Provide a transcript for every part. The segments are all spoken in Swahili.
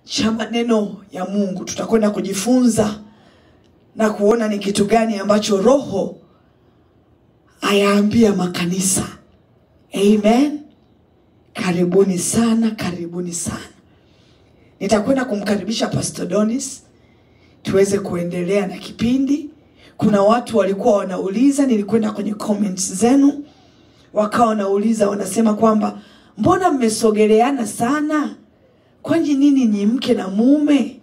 cha maneno ya Mungu. Tutakwenda kujifunza na kuona ni kitu gani ambacho Roho ayaambia makanisa. Amen. Karibuni sana, karibuni sana. Nitakwenda kumkaribisha Pastor Donis tuweze kuendelea na kipindi. Kuna watu walikuwa wanauliza, nilikwenda kwenye comments zenu, wakawa wanauliza, wanasema kwamba mbona mmesogeleana sana, kwani nini ni mke na mume?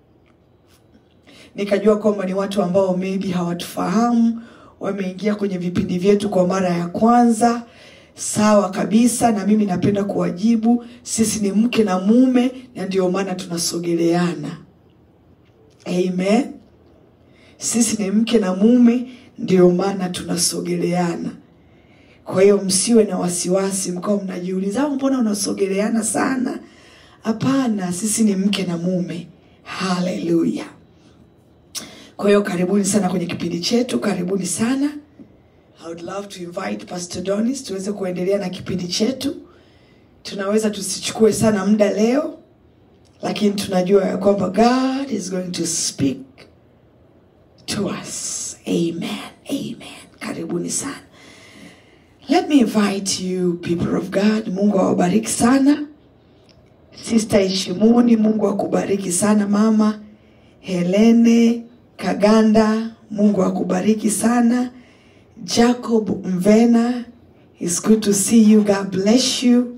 Nikajua kwamba ni watu ambao maybe hawatufahamu, wameingia kwenye vipindi vyetu kwa mara ya kwanza. Sawa kabisa, na mimi napenda kuwajibu, sisi ni mke na mume, na ndio maana tunasogeleana. Amen. Sisi ni mke na mume, ndio maana tunasogeleana. Kwa hiyo msiwe na wasiwasi mkao mnajiuliza, "Ah, mbona unasogeleana sana? Hapana, sisi ni mke na mume. Haleluya! Kwa hiyo karibuni sana kwenye kipindi chetu, karibuni sana. I would love to invite Pastor Donis tuweze kuendelea na kipindi chetu. Tunaweza tusichukue sana muda leo, lakini tunajua ya kwamba God is going to speak to us. Amen. Amen. Karibuni sana. Let me invite you people of God. Mungu awabariki sana. Sister Ishimuni, Mungu akubariki sana mama. Helene Kaganda, Mungu akubariki sana. Jacob Mvena, it's good to see you. God bless you.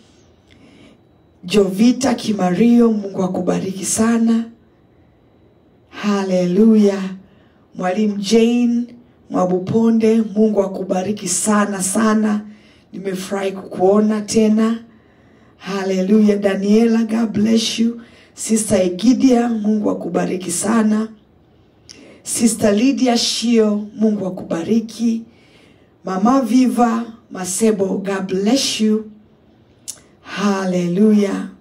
Jovita Kimario, Mungu akubariki sana. Haleluya. Mwalimu Jane Mwabuponde, Mungu akubariki sana sana. Nimefurahi kukuona tena. Haleluya. Daniela, God bless you. Sister Egidia, Mungu akubariki sana. Sister Lydia Shio, Mungu akubariki. Mama Viva Masebo, God bless you. Haleluya.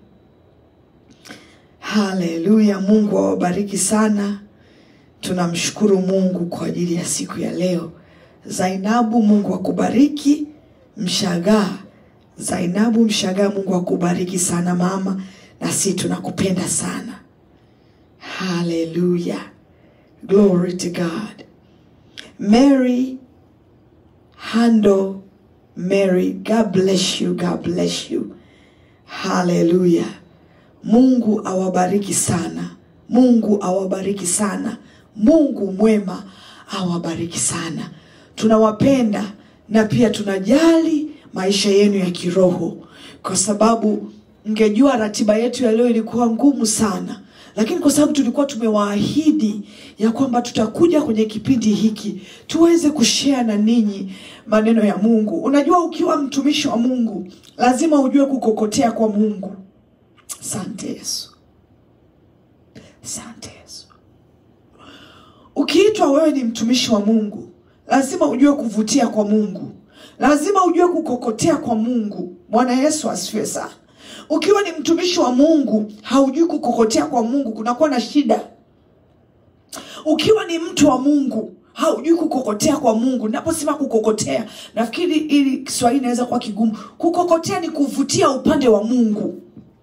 Haleluya. Mungu awabariki sana. Tunamshukuru Mungu kwa ajili ya siku ya leo. Zainabu, Mungu akubariki. Mshagaa, Zainabu Mshagaa, Mungu akubariki sana mama, na sisi tunakupenda sana. Haleluya. Glory to God. Mary Hando, Mary, God bless you, God bless you. Haleluya. Mungu awabariki sana. Mungu awabariki sana. Mungu mwema awabariki sana. Tunawapenda na pia tunajali maisha yenu ya kiroho, kwa sababu mngejua ratiba yetu ya leo ilikuwa ngumu sana, lakini kwa sababu tulikuwa tumewaahidi ya kwamba tutakuja kwenye kipindi hiki tuweze kushare na ninyi maneno ya Mungu. Unajua, ukiwa mtumishi wa Mungu lazima ujue kukokotea kwa Mungu. Asante Yesu, asante Yesu. Ukiitwa wewe ni mtumishi wa Mungu, lazima ujue kuvutia kwa Mungu, lazima ujue kukokotea kwa Mungu. Bwana Yesu asifiwe sana. Ukiwa ni mtumishi wa Mungu haujui kukokotea kwa Mungu, kunakuwa na shida. Ukiwa ni mtu wa Mungu haujui kukokotea kwa Mungu. Naposema kukokotea, nafikiri ili Kiswahili inaweza kuwa kigumu. Kukokotea ni kuvutia upande wa Mungu.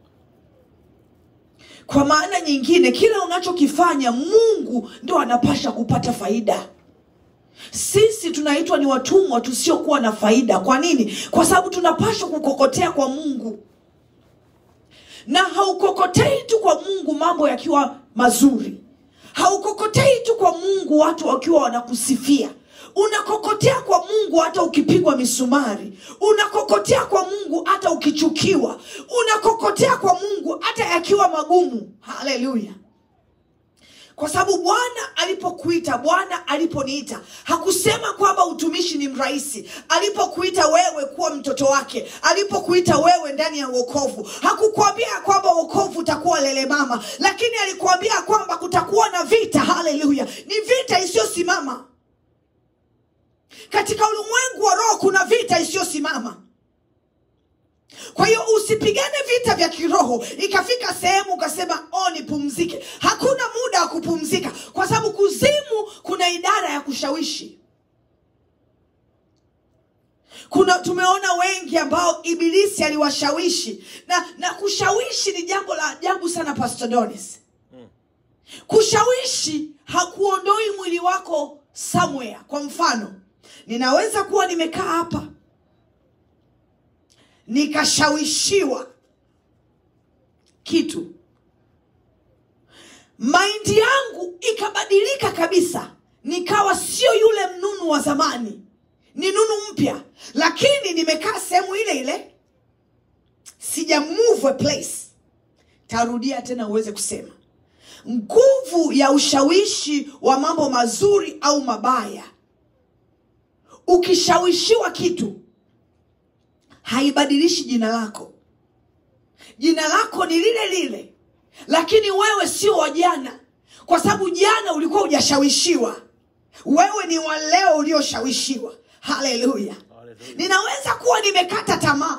Kwa maana nyingine, kila unachokifanya Mungu ndo anapasha kupata faida. Sisi tunaitwa ni watumwa tusiokuwa na faida. Kwa nini? Kwa sababu tunapaswa kukokotea kwa Mungu, na haukokotei tu kwa Mungu mambo yakiwa mazuri, haukokotei tu kwa Mungu watu wakiwa wanakusifia unakokotea kwa Mungu hata ukipigwa misumari, unakokotea kwa Mungu hata ukichukiwa, unakokotea kwa Mungu hata yakiwa magumu. Haleluya! Kwa sababu Bwana alipokuita, Bwana aliponiita, hakusema kwamba utumishi ni mrahisi. Alipokuita wewe kuwa mtoto wake, alipokuita wewe ndani ya wokovu, hakukwambia kwamba wokovu utakuwa lele mama, lakini alikuambia kwamba kutakuwa na vita. Haleluya! Ni vita isiyosimama katika ulimwengu wa roho kuna vita isiyosimama. Kwa hiyo usipigane vita vya kiroho ikafika sehemu ukasema oh, nipumzike. Hakuna muda wa kupumzika, kwa sababu kuzimu kuna idara ya kushawishi. kuna tumeona wengi ambao ibilisi aliwashawishi na na kushawishi ni jambo la ajabu sana pastor donis kushawishi hakuondoi mwili wako somewhere kwa mfano ninaweza kuwa nimekaa hapa nikashawishiwa kitu maindi yangu ikabadilika kabisa nikawa sio yule mnunu wa zamani ni nunu mpya lakini nimekaa sehemu ile ile sija move a place tarudia tena uweze kusema nguvu ya ushawishi wa mambo mazuri au mabaya ukishawishiwa kitu haibadilishi jina lako jina lako ni lile lile lakini wewe sio wa jana kwa sababu jana ulikuwa hujashawishiwa wewe ni wa leo ulioshawishiwa haleluya Hallelujah. ninaweza kuwa nimekata tamaa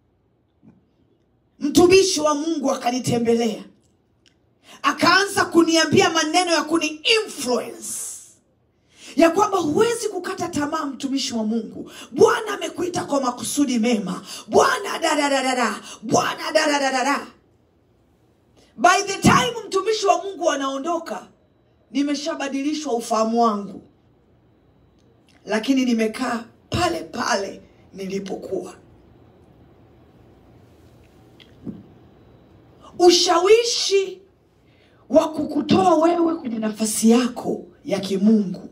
mtumishi wa mungu akanitembelea akaanza kuniambia maneno ya kuni influence ya kwamba huwezi kukata tamaa mtumishi wa mungu bwana amekuita kwa makusudi mema bwana dadadadada bwana dadadadada by the time mtumishi wa mungu anaondoka nimeshabadilishwa ufahamu wangu lakini nimekaa pale pale nilipokuwa ushawishi wa kukutoa wewe kwenye nafasi yako ya kimungu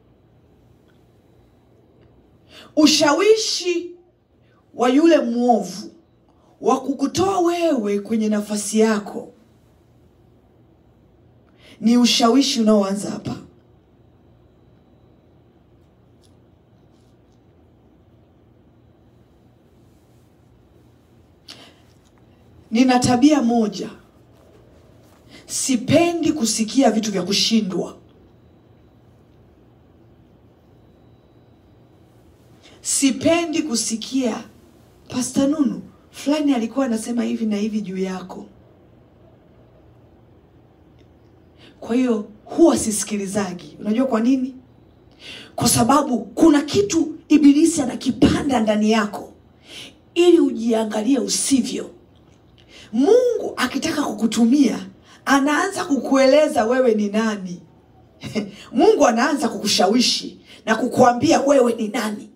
ushawishi wa yule mwovu wa kukutoa wewe kwenye nafasi yako ni ushawishi unaoanza hapa nina tabia moja sipendi kusikia vitu vya kushindwa sipendi kusikia pasta nunu fulani alikuwa anasema hivi na hivi juu yako kwa hiyo huwa sisikilizagi unajua kwa nini kwa sababu kuna kitu ibilisi anakipanda ndani yako ili ujiangalie usivyo mungu akitaka kukutumia anaanza kukueleza wewe ni nani mungu anaanza kukushawishi na kukuambia wewe ni nani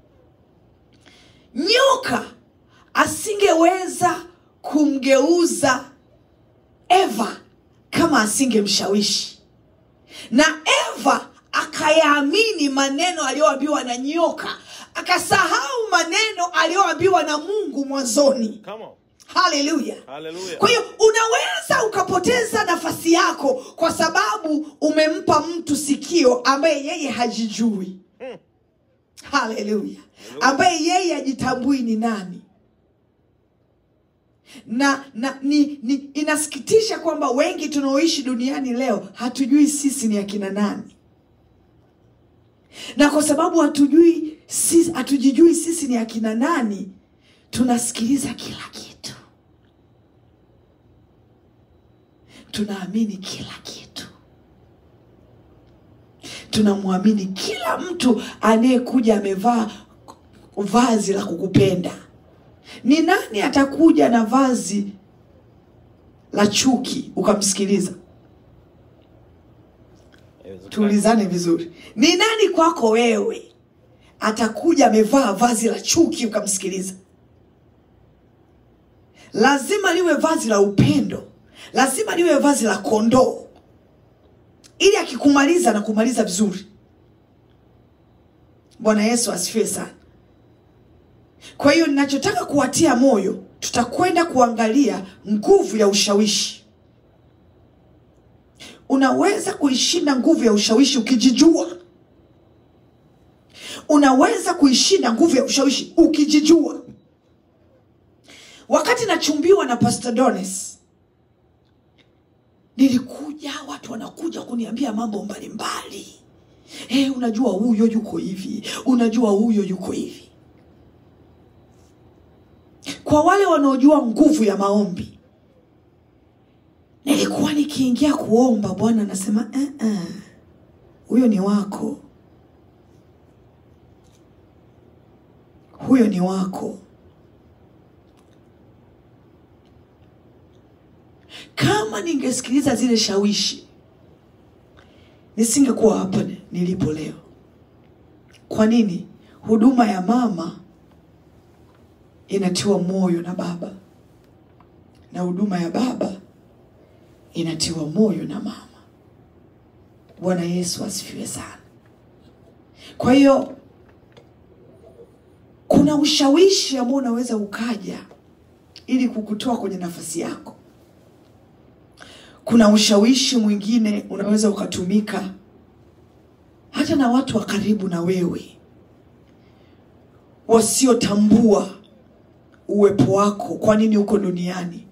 nyoka asingeweza kumgeuza eva kama asingemshawishi na eva akayaamini maneno aliyoambiwa na nyoka akasahau maneno aliyoambiwa na mungu mwanzoni Come on. haleluya Hallelujah. kwa hiyo unaweza ukapoteza nafasi yako kwa sababu umempa mtu sikio ambaye yeye hajijui Hmm. haleluya ambaye yeye hajitambui ni nani na, na ni, ni inasikitisha kwamba wengi tunaoishi duniani leo hatujui sisi ni akina nani na kwa sababu hatujui sisi, hatujijui sisi ni akina nani tunasikiliza kila kitu tunaamini kila kitu tunamwamini kila mtu anayekuja amevaa vazi la kukupenda ni nani atakuja na vazi la chuki ukamsikiliza Haiwezekani. tuulizane vizuri ni nani kwako wewe atakuja amevaa vazi la chuki ukamsikiliza lazima liwe vazi la upendo lazima liwe vazi la kondoo ili akikumaliza na kumaliza vizuri bwana yesu asifiwe sana kwa hiyo ninachotaka kuwatia moyo tutakwenda kuangalia nguvu ya ushawishi unaweza kuishinda nguvu ya ushawishi ukijijua unaweza kuishinda nguvu ya ushawishi ukijijua wakati nachumbiwa na pastor donis nilikuja watu wanakuja kuniambia mambo mbalimbali hey, unajua huyo yuko hivi unajua huyo yuko hivi kwa wale wanaojua nguvu ya maombi nilikuwa nikiingia kuomba bwana anasema "Eh, eh, huyo ni wako huyo ni wako. Kama ningesikiliza zile shawishi, nisingekuwa hapa nilipo leo. Kwa nini? Huduma ya mama inatiwa moyo na baba na huduma ya baba inatiwa moyo na mama. Bwana Yesu asifiwe sana. Kwa hiyo kuna ushawishi ambao unaweza ukaja ili kukutoa kwenye nafasi yako. Kuna ushawishi mwingine unaweza ukatumika hata na watu wa karibu na wewe wasiotambua uwepo wako, kwa nini uko duniani,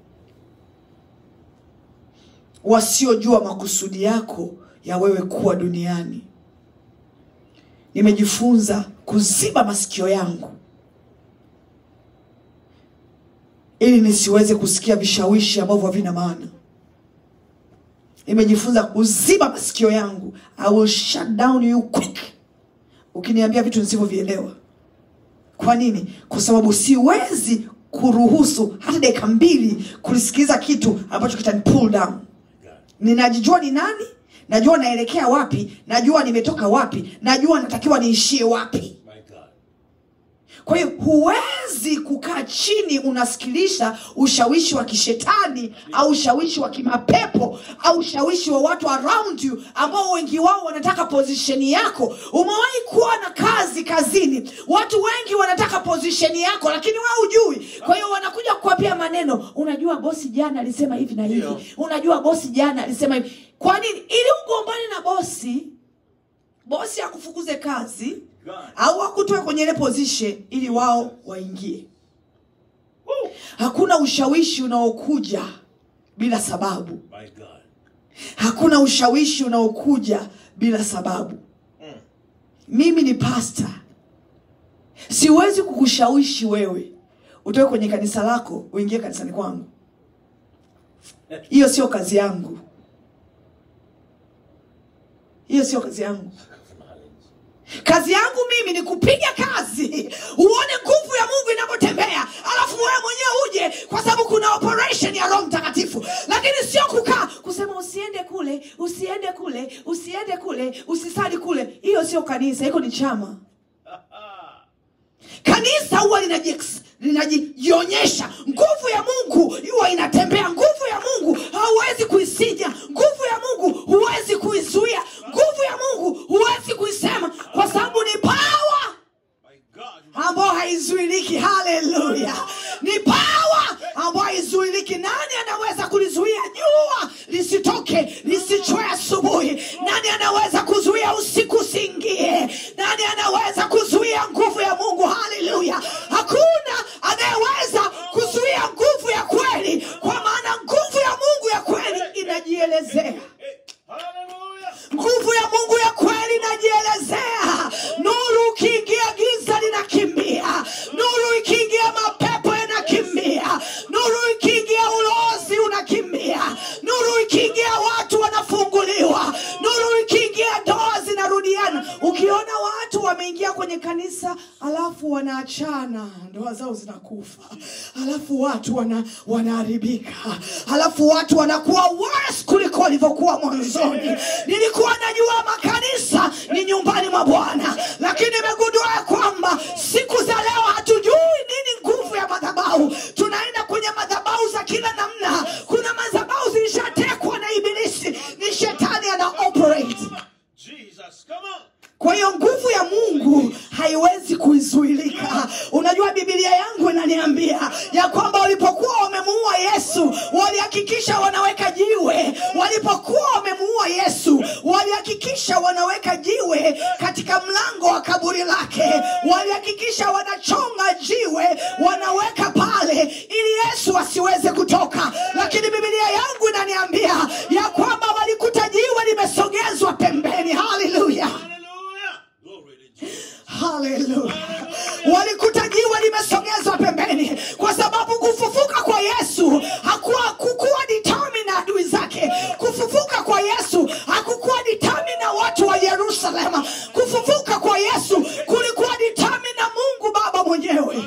wasiojua makusudi yako ya wewe kuwa duniani. Nimejifunza kuziba masikio yangu ili nisiweze kusikia vishawishi ambavyo havina maana. Nimejifunza kuziba masikio yangu. I will shut down you quick ukiniambia vitu nisivyovielewa. Kwa nini? Kwa sababu siwezi kuruhusu hata dakika mbili kulisikiliza kitu ambacho kitani pull down. Ninajijua ni nani, najua naelekea wapi, najua nimetoka wapi, najua natakiwa niishie wapi. My God. Kwa hiyo huwezi kukaa chini unasikiliza ushawishi wa kishetani au ushawishi wa kimapepo au ushawishi wa watu around you ambao wengi wao wanataka pozisheni yako. Umewahi kuwa na kazi kazini, watu wengi wanataka pozisheni yako, lakini wewe hujui. Kwa hiyo wanakuja kukwapia maneno, unajua bosi jana alisema hivi na hivi, Ndio. unajua bosi jana alisema hivi. Kwa nini? Ili ugombane na bosi, bosi akufukuze kazi God. au wakutoe kwenye ile position ili wao waingie. Woo. Hakuna ushawishi unaokuja bila sababu. My God. Hakuna ushawishi unaokuja bila sababu. Mm. Mimi ni pasta, siwezi kukushawishi wewe utoke kwenye kanisa lako uingie kanisani kwangu. Hiyo sio kazi yangu, hiyo sio kazi yangu. Kazi yangu mimi ni kupiga kazi, uone nguvu ya Mungu inavyotembea, alafu wewe mwenyewe uje, kwa sababu kuna operation ya Roho Mtakatifu, lakini sio kukaa kusema usiende kule, usiende kule, usiende kule, usisali kule. Hiyo sio kanisa, hiko ni chama. Kanisa huwa linaji- linajionyesha, nguvu ya Mungu huwa inatembea. Nguvu ya Mungu hauwezi kuisija, nguvu ya Mungu huwezi kuizuia, nguvu ya Mungu huwezi kuisema, kwa sababu ni power My God. ambayo haizuiliki. Haleluya! Ni pawa ambayo haizuiliki. Nani anaweza kulizuia jua lisitoke lisichwe asubuhi? Nani anaweza kuzuia usiku usiingie? Nani anaweza kuzuia nguvu ya Mungu? Haleluya! Hakuna anayeweza kuzuia nguvu ya kweli, kwa maana nguvu ya Mungu ya kweli inajielezea. Hey. Hallelujah. Nguvu ya Mungu ya kweli inajielezea. Nuru ukiingia, giza linakimbia. Nuru ikiingia, mapepo yanakimbia. Nuru ikiingia, ulozi unakimbia. Nuru ikiingia, watu wanafunguliwa. Nuru ikiingia, ndoa zinarudiana. Ukiona watu wameingia kwenye kanisa alafu wanaachana, ndoa zao zinakufa, alafu watu wana wanaharibika, alafu watu wanakuwa worse kuliko walivyokuwa mwanzoni. Nilikuwa najua makanisa ni nyumbani mwa Bwana, lakini nimegundua ya kwamba siku za leo hatujui nini nguvu ya madhabahu. Tunaenda kwenye madhabahu za kila namna. Kuna madhabahu zilishatekwa na Ibilisi, ni shetani ana operate. Jesus. Come on. Kwa hiyo nguvu ya Mungu haiwezi kuizuilika. Unajua, Biblia yangu inaniambia ya kwamba walipokuwa wamemuua Yesu walihakikisha wanaweka jiwe. Walipokuwa wamemuua Yesu walihakikisha wanaweka jiwe katika mlango wa kaburi lake, walihakikisha wanachonga jiwe wanaweka pale ili Yesu asiweze kutoka. Lakini Biblia yangu inaniambia ya kwamba walikuta jiwe limesogezwa pembeni. Haleluya! Hallelujah. Glory to Jesus. Haleluya! Walikuta jiwe limesogezwa pembeni, kwa sababu kufufuka kwa Yesu hakuwa kukuwa determine na adui zake. Kufufuka kwa Yesu hakukuwa determine na watu wa Yerusalema. Kufufuka kwa Yesu kulikuwa determine na Mungu Baba mwenyewe.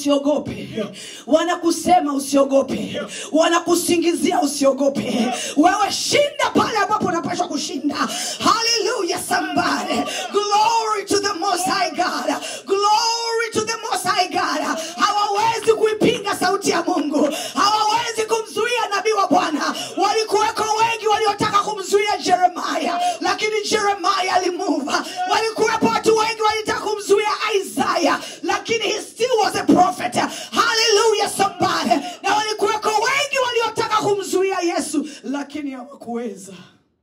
usiogope wanakusema usiogope wanakusingizia usiogope wewe shinda pale ambapo unapashwa kushinda haleluya somebody glory to the most high god glory to the most high god hawawezi kuipinga sauti ya mungu hawawezi kumzuia nabii wa bwana walikuweko wengi waliotaka kumzuia jeremaya lakini jeremaya alimuva walikuwepo watu wengi walitaka kumzuia isaya lakini he still was a prophet haleluya somebody na walikuweko wengi waliotaka kumzuia yesu lakini hawakuweza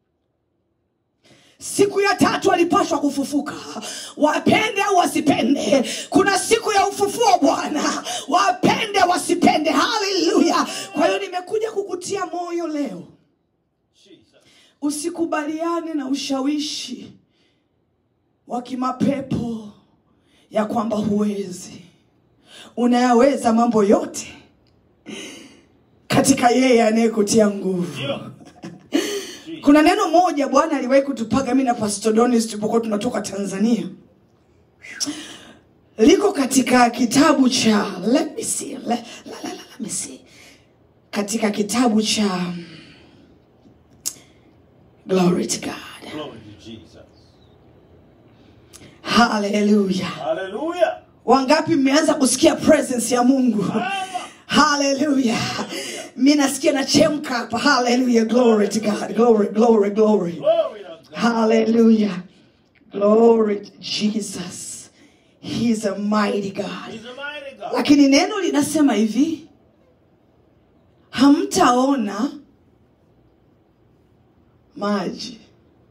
siku ya tatu alipashwa kufufuka wapende au wasipende kuna siku ya ufufuo bwana wapende wasipende haleluya kwa hiyo nimekuja kukutia moyo leo Jesus. usikubaliane na ushawishi wa kimapepo ya kwamba huwezi unayaweza mambo yote katika yeye anayekutia nguvu Ndio. kuna neno moja bwana aliwahi kutupaga mi na Pastor Donis tulipokuwa tunatoka tanzania liko katika kitabu cha let me see, let, la, la, la, let me see. katika kitabu cha glory to god Glory to Jesus. haleluya Hallelujah. wangapi mmeanza kusikia presence ya mungu haleluya mi nasikia nachemka hapa haleluya glory to god glory glory glory Glory to God. Hallelujah. Glory to Jesus. He's a mighty God. He's a mighty God. Lakini neno linasema hivi, hamtaona maji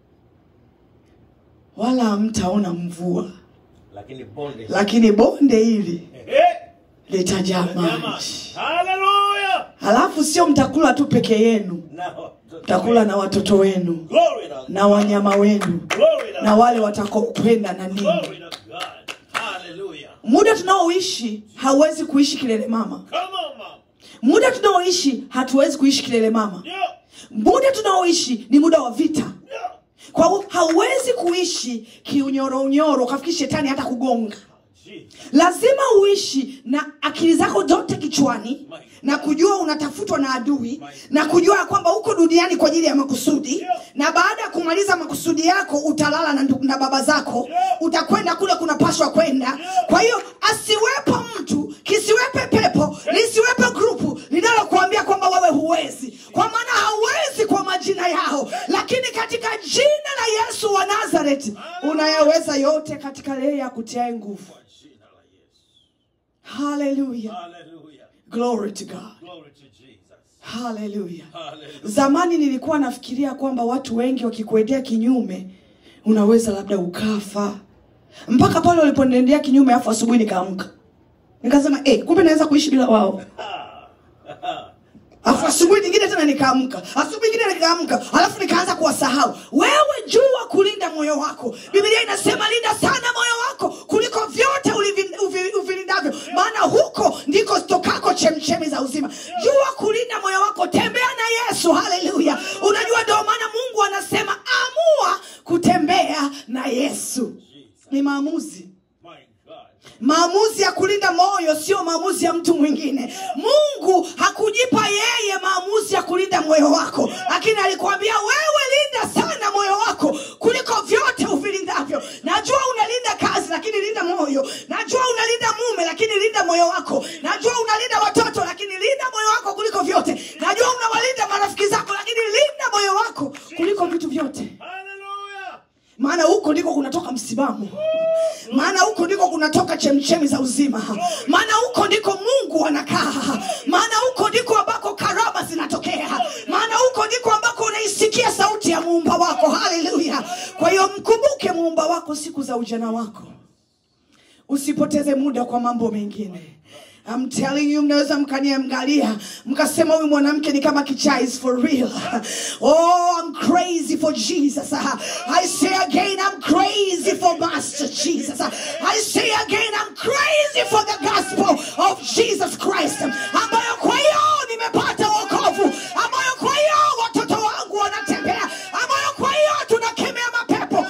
wala hamtaona mvua, Lakini bonde. lakini bonde hili Eh, litajaa Nyama. maji. Hallelujah. Halafu sio mtakula tu peke yenu, Now, mtakula na watoto wenu Glory to God. na wanyama wenu Glory to na God. wale watakaokwenda na ninyi. Glory to God. Hallelujah. muda tunaoishi hauwezi kuishi kilele mama Come on, mom. muda tunaoishi hatuwezi kuishi kilele mama Yeah. muda tunaoishi ni muda wa vita Yeah. kwa hiyo hauwezi kuishi kiunyoro ukafikiri shetani hata kugonga Jesus. lazima uishi na akili zako zote kichwani na kujua unatafutwa na adui na kujua ya kwamba uko duniani kwa ajili ya makusudi na baada ya kumaliza makusudi yako utalala na, ndu- na baba zako utakwenda kule kunapashwa kwenda kwa hiyo asiwepo mtu kisiwepe pepo lisiwepe grupu linalokuambia kwamba wewe huwezi kwa maana hauwezi kwa majina yao lakini katika jina la yesu wa nazareti unayaweza yote katika yeye akutiae nguvu Kwa jina la Yesu. haleluya Hallelujah. glory to god Glory to Jesus. haleluya Hallelujah. zamani nilikuwa nafikiria kwamba watu wengi wakikuendea kinyume unaweza labda ukafa mpaka pale waliponiendea kinyume afu asubuhi nikaamka nikasema eh, kumbe naweza kuishi bila wao alafu asubuhi nyingine tena nikaamka asubuhi nyingine nikaamka alafu nikaanza kuwasahau wewe jua kulinda moyo wako biblia inasema linda sana moyo wako kuliko vyote ulivi- uvi- uvilindavyo maana huko ndiko stokako chemchemi za uzima jua kulinda moyo wako tembea na yesu haleluya unajua ndio maana mungu anasema amua kutembea na yesu ni maamuzi My God. maamuzi ya kulinda moyo sio maamuzi ya mtu mwingine mungu hakujipa yeye maamuzi ya kulinda moyo wako lakini alikwambia wewe linda sana moyo wako kuliko vyote uvilindavyo najua unalinda kazi lakini linda moyo najua unalinda mume lakini linda moyo wako najua unalinda watoto lakini linda moyo wako kuliko vyote najua unawalinda marafiki zako lakini linda moyo wako kuliko vitu vyote Hallelujah. maana huko ndiko kunatoka msimamo maana huko ndiko kunatoka chemchemi za uzima maana huko ndiko mungu anakaa maana huko ndiko ambako karama zinatokea maana huko ndiko ambako unaisikia sauti ya muumba wako haleluya kwa hiyo mkumbuke muumba wako siku za ujana wako usipoteze muda kwa mambo mengine I'm telling you mnaweza mkaniangalia mkasema huyu mwanamke ni kama kichaa is for real oh I'm crazy for Jesus I say again I'm crazy for Master Jesus I say again I'm crazy for the gospel of Jesus Christ ambayo kwa hiyo nimepata wokovu ambayo kwa hiyo watoto wangu wanatembea ambayo kwa hiyo tunakemea mapepo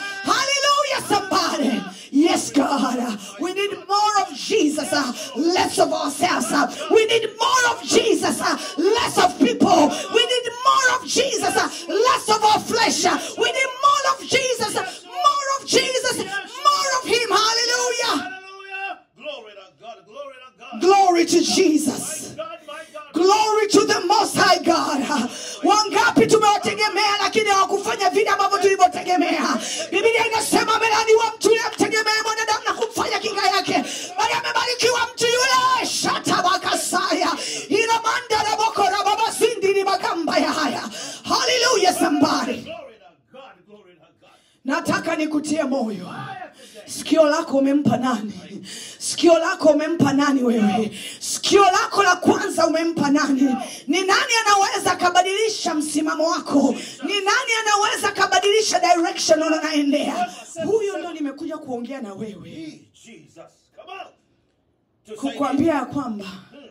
hallelujah somebody yes God we need more of Jesus uh, less of us uh, we need more of jesus uh, less of people we need more of jesus uh, less of our flesh uh, we need more of jesus uh, more of jesus more of him hallelujah Hallelujah. Glory to God. Glory to God. glory to jesus My God, my God. glory to the most high god wangapi tumewategemea lakini hawakufanya vile ambavyo tulivyotegemea biblia inasema amelaniwa mtu yule amtegemee mwanadamu na kumfanya kinga yake bali amebarikiwa mtu yule shatabakasaya inamandarabokora babasindiri makamba ya haya haleluya sambari Glory to God. Glory to God. nataka nikutie moyo sikio lako umempa nani sikio lako umempa nani wewe sikio lako la kwanza umempa nani ni nani anaweza akabadilisha msimamo wako ni nani anaweza akabadilisha direction unayoendea huyo ndo nimekuja kuongea na wewe Hey, Jesus. Come on. To say kukwambia ya kwamba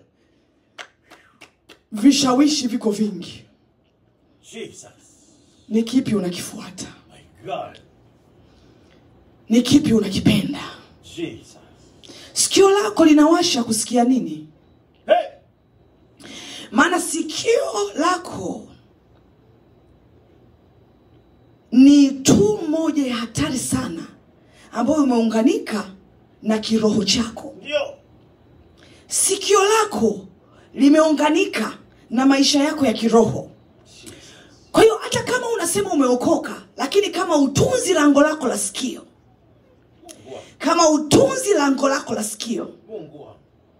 vishawishi viko vingi Jesus. ni kipi unakifuata My God. ni kipi unakipenda Jesus. sikio lako linawasha kusikia nini Hey. maana sikio lako ni tu moja ya hatari sana ambayo imeunganika na kiroho chako Ndio. sikio lako limeunganika na maisha yako ya kiroho kwa hiyo hata kama unasema umeokoka lakini kama utunzi lango lako la sikio Fungua. kama utunzi lango lako la sikio Fungua.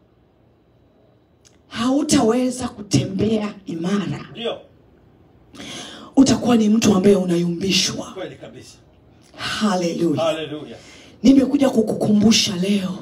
hautaweza kutembea imara Ndio. utakuwa ni mtu ambaye unayumbishwa Kweli kabisa. haleluya Hallelujah. nimekuja kukukumbusha leo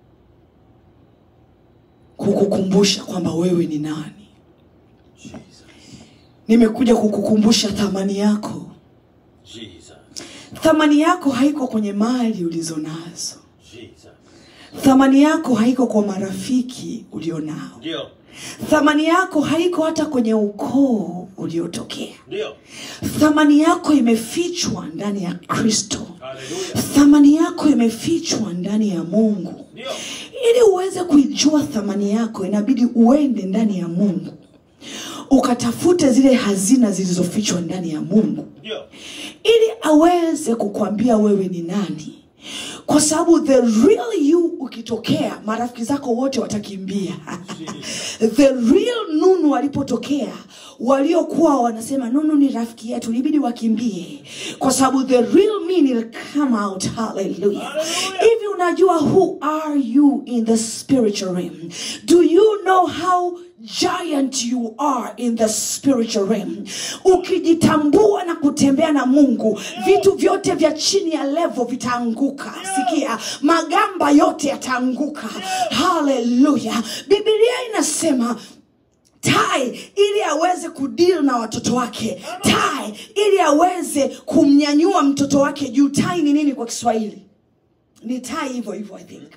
kukukumbusha kwamba wewe ni nani Jesus. nimekuja kukukumbusha thamani yako Jesus. thamani yako haiko kwenye mali ulizo nazo Jesus. thamani yako haiko kwa marafiki ulionao Ndio. thamani yako haiko hata kwenye ukoo uliotokea Ndio. thamani yako imefichwa ndani ya kristo Hallelujah. thamani yako imefichwa ndani ya mungu Ndio. ili uweze kuijua thamani yako inabidi uende ndani ya mungu ukatafute zile hazina zilizofichwa ndani ya mungu Ndio. ili aweze kukwambia wewe ni nani kwa sababu the real you ukitokea marafiki zako wote watakimbia the real nunu walipotokea waliokuwa wanasema nunu ni rafiki yetu ilibidi wakimbie kwa sababu the real me will come out hallelujah Hallelujah. hivi unajua who are you in the spiritual realm do you know how giant you are in the spiritual realm ukijitambua na kutembea na mungu vitu vyote vya chini ya levo vitaanguka sikia magamba yote yataanguka haleluya bibilia inasema tai ili aweze kudeal na watoto wake tai ili aweze kumnyanyua mtoto wake juu tai ni nini kwa kiswahili ni tai hivyo hivyo i think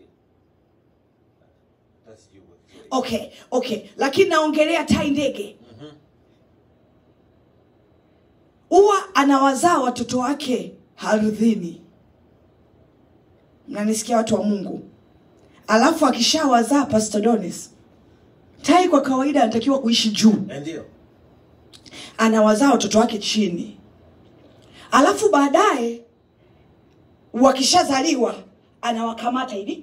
That's you. okay okay lakini naongelea tai ndege huwa anawazaa watoto wake ardhini mnanisikia watu wa mungu alafu akishawazaa pastodonis tai kwa kawaida anatakiwa kuishi juu Ndio. anawazaa watoto wake chini alafu baadaye wakishazaliwa anawakamata hivi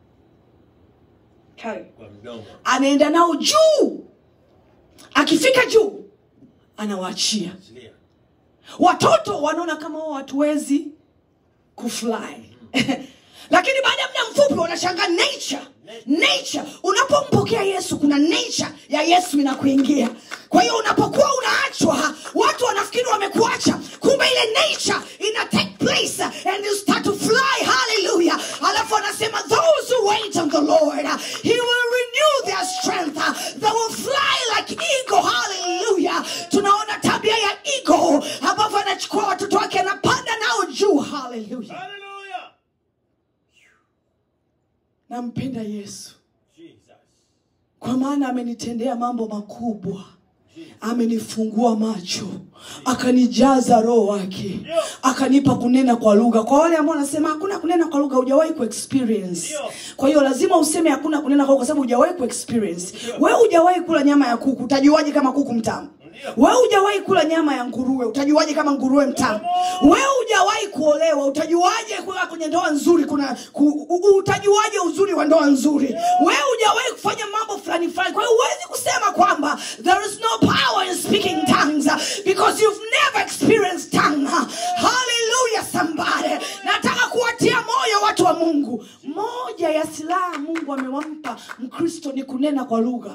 Tai. Kwa mdomo. anaenda nao juu akifika juu anawaachia Achilia. watoto wanaona kama wao hatuwezi kufly lakini baada ya muda mfupi wanashanga nature nature unapompokea yesu kuna nature ya yesu inakuingia kwa hiyo unapokuwa unaachwa watu wanafikiri wamekuacha kumbe ile nature ina take place and you start to fly hallelujah alafu anasema those who wait on the lord he will renew their strength they will fly like eagle hallelujah tunaona tabia ya eagle ambapo anachukua watoto wake anapanda nao juu hallelujah Hallelujah. nampenda yesu Jesus. kwa maana amenitendea mambo makubwa Jesus. amenifungua macho akanijaza roho wake akanipa kunena kwa lugha kwa wale ambao wanasema hakuna kunena kwa lugha hujawahi kuexperience Ndio. kwa hiyo lazima useme hakuna kunena kwa lugha kwa sababu hujawahi kuexperience wewe hujawahi kula nyama ya kuku utajuaje kama kuku mtamu wewe hujawahi kula nyama ya nguruwe utajuaje kama nguruwe mtamu wewe hujawahi kuolewa utajuaje kuwa kwenye ndoa nzuri kuna ku, u- utajuaje uzuri wa ndoa nzuri wewe hujawahi kufanya mambo fulani fulani kwa hiyo huwezi kusema kwamba there is no power in speaking tongues uh, because you've never experienced tongue hallelujah somebody nataka kuwatia moyo watu wa mungu moja ya silaha mungu amewampa mkristo ni kunena kwa lugha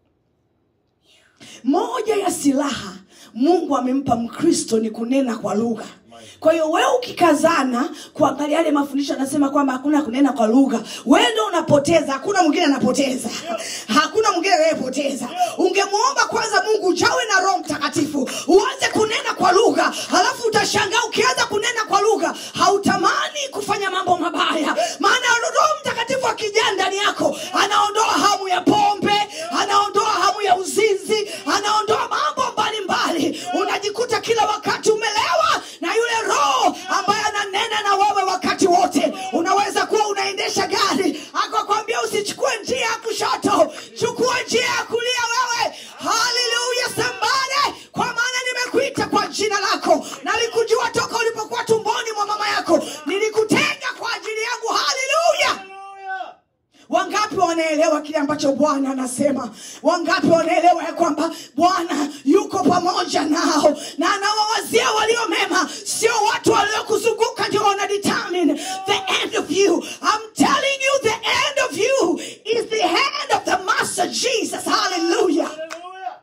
moja ya silaha mungu amempa mkristo ni kunena kwa lugha kwa hiyo wewe ukikazana kuangalia yale mafundisho anasema kwamba hakuna kunena kwa lugha wewe ndo unapoteza hakuna mwingine anapoteza hakuna mwingine anayepoteza ungemwomba kwanza mungu ujawe na roho mtakatifu uanze kunena kwa lugha halafu utashangaa ukianza kunena kwa lugha hautamani kufanya mambo mabaya maana roho mtakatifu akijaa ndani yako anaondoa hamu ya pombe anaondoa hamu ya uzinzi anaondoa mambo mbalimbali unajikuta kila wakati umelewa na yule roho ambaye ananena na wewe wakati wote unaweza kuwa unaendesha gari akakwambia usichukue njia ya kushoto chukua njia ya kulia wewe haleluya sambane kwa maana nimekuita kwa jina lako nalikujua toka ulipokuwa tumboni mwa mama yako nilikutenga kwa ajili yangu haleluya Hallelujah. wangapi wanaelewa kile ambacho bwana anasema wangapi wanaelewa ya kwamba bwana yuko pamoja nao na anawawazia walio mema sio watu waliokuzunguka ndio wana determine the end of you I'm telling you the end of you is the hand of the master jesus hallelujah Hallelujah.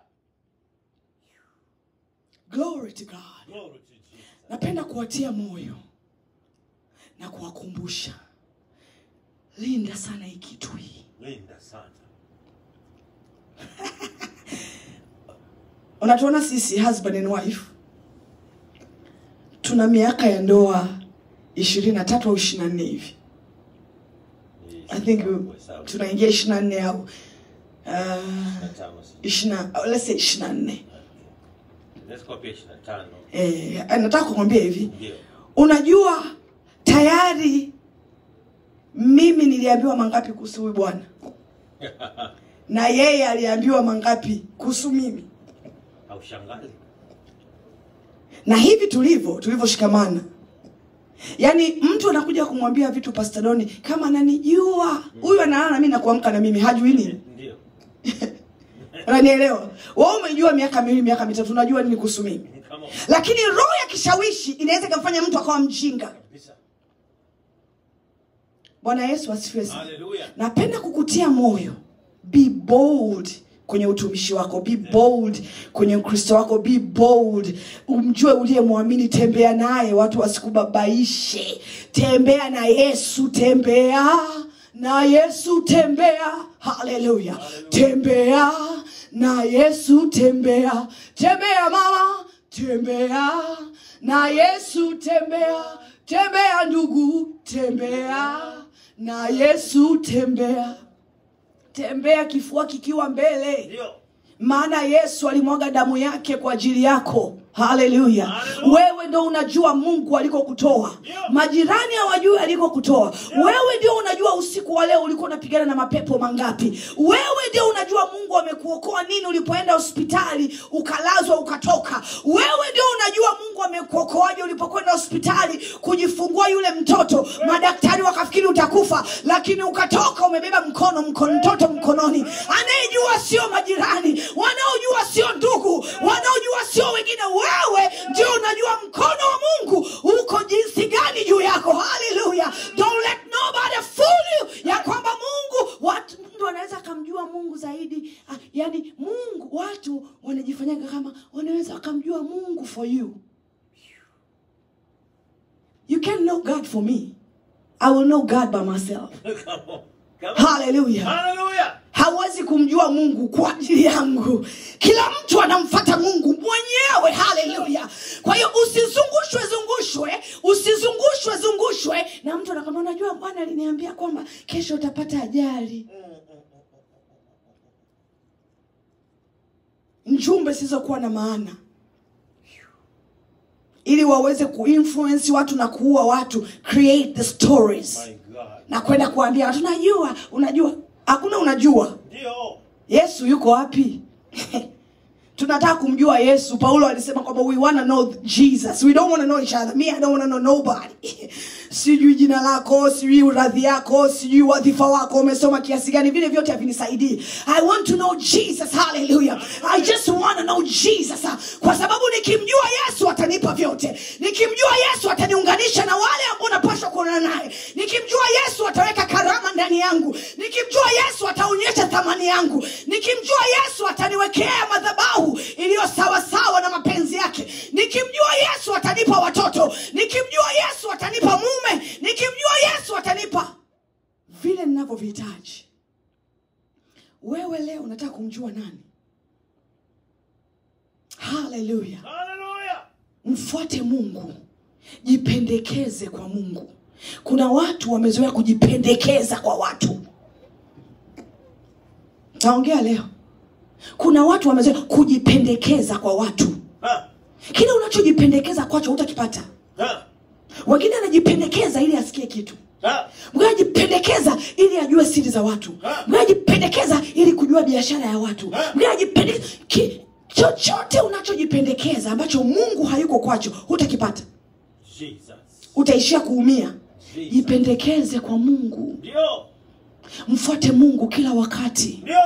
glory to god Glory to Jesus. napenda kuwatia moyo na kuwakumbusha linda sana hii kitu hii Linda sana. unatuona sisi husband and wife tuna miaka ya ndoa ishirini na tatu au ishiri na nne hivi i think tunaingia ishiri na nne au ishiri na nne Let's go pia 25. eh, nataka kukwambia hivi Ndio. unajua tayari mimi niliambiwa mangapi kuhusu huyu bwana na yeye aliambiwa mangapi kuhusu mimi Haushangazi? na hivi tulivyo tulivyoshikamana yaani mtu anakuja kumwambia vitu pastadoni kama ananijua huyu analala na mimi na kuamka na mimi hajui nini Ndio. unanielewa wewe umejua miaka miwili miaka mitatu unajua nini kuhusu mimi Come on. lakini roho ya kishawishi inaweza ikamfanya mtu akawa mjinga Kabisa. bwana yesu asifiwe sana Hallelujah. napenda kukutia moyo be bold kwenye utumishi wako be bold kwenye ukristo wako be bold umjue uliyemwamini tembea naye watu wasikubabaishe tembea na yesu tembea na yesu tembea haleluya tembea na yesu tembea tembea mama tembea na yesu tembea tembea ndugu tembea na yesu tembea tembea kifua kikiwa mbele Ndio. maana yesu alimwaga damu yake kwa ajili yako haleluya Hallelujah. wewe ndo unajua mungu alikokutoa Yeah. majirani hawajui alikokutoa wewe ndio unajua usiku wa leo ulikuwa unapigana na mapepo mangapi wewe ndio unajua mungu amekuokoa nini ulipoenda hospitali ukalazwa ukatoka wewe ndio unajua mungu amekuokoaje ulipokwenda hospitali kujifungua yule mtoto madaktari wakafikiri utakufa lakini ukatoka umebeba mkono mkono mtoto mkononi anayejua sio majirani wanaojua sio ndugu wanaojua sio wengine wewe ndio unajua mkono wa mungu uko jinsi gani juu yako haleluya don't let nobody fool you ya kwamba mungu watu mtu anaweza akamjua mungu zaidi ah, yani mungu watu wanajifanyaga kama wanaweza wakamjua mungu for you you can know god for me i will know god by myself Come on. Come on. haleluya Hallelujah. hawezi kumjua mungu kwa ajili yangu kila mtu anamfata mungu mwenyewe haleluya kwa hiyo usizungushwe zungushwe usizungushwe zungushwe na mtu anakwambia unajua bwana aliniambia kwamba kesho utapata ajali njumbe zisizokuwa na maana ili waweze kuinfluence watu na kuua watu create the stories My God. na kwenda kuambia watu unajua unajua hakuna unajua Ndio. yesu yuko wapi tunataka kumjua yesu paulo alisema kwamba we wanna know jesus we don't wanna know each other me i don't wanna know nobody sijui jina lako sijui radhi yako sijui wadhifa wako umesoma kiasi gani vile vyote havinisaidii i want to know jesus hallelujah i just wanna know jesus kwa sababu nikimjua yesu atanipa vyote nikimjua yesu ataniunganisha na wale ambao napashwa kuonana naye nikimjua yesu ataweka karama ndani yangu nikimjua yesu ataonyesha thamani yangu nikimjua yesu ataniwekea madhabahu iliyo sawasawa na mapenzi yake nikimjua yesu atanipa watoto nikimjua yesu atanipa mume nikimjua yesu atanipa vile ninavyovihitaji wewe leo unataka kumjua nani haleluya Hallelujah. mfuate mungu jipendekeze kwa mungu kuna watu wamezoea kujipendekeza kwa watu naongea leo kuna watu wamezoea kujipendekeza kwa watu Ha. kile unachojipendekeza kwacho hutakipata Ha. wengine anajipendekeza ili asikie kitu Ha. mwingine anajipendekeza ili ajue siri za watu Ha. mwingine anajipendekeza ili kujua biashara ya watu Ha. mwingine anajipendekeza ki, chochote unachojipendekeza ambacho mungu hayuko kwacho hutakipata Jesus. utaishia kuumia Jesus. jipendekeze kwa mungu Ndio. mfuate mungu kila wakati Ndio.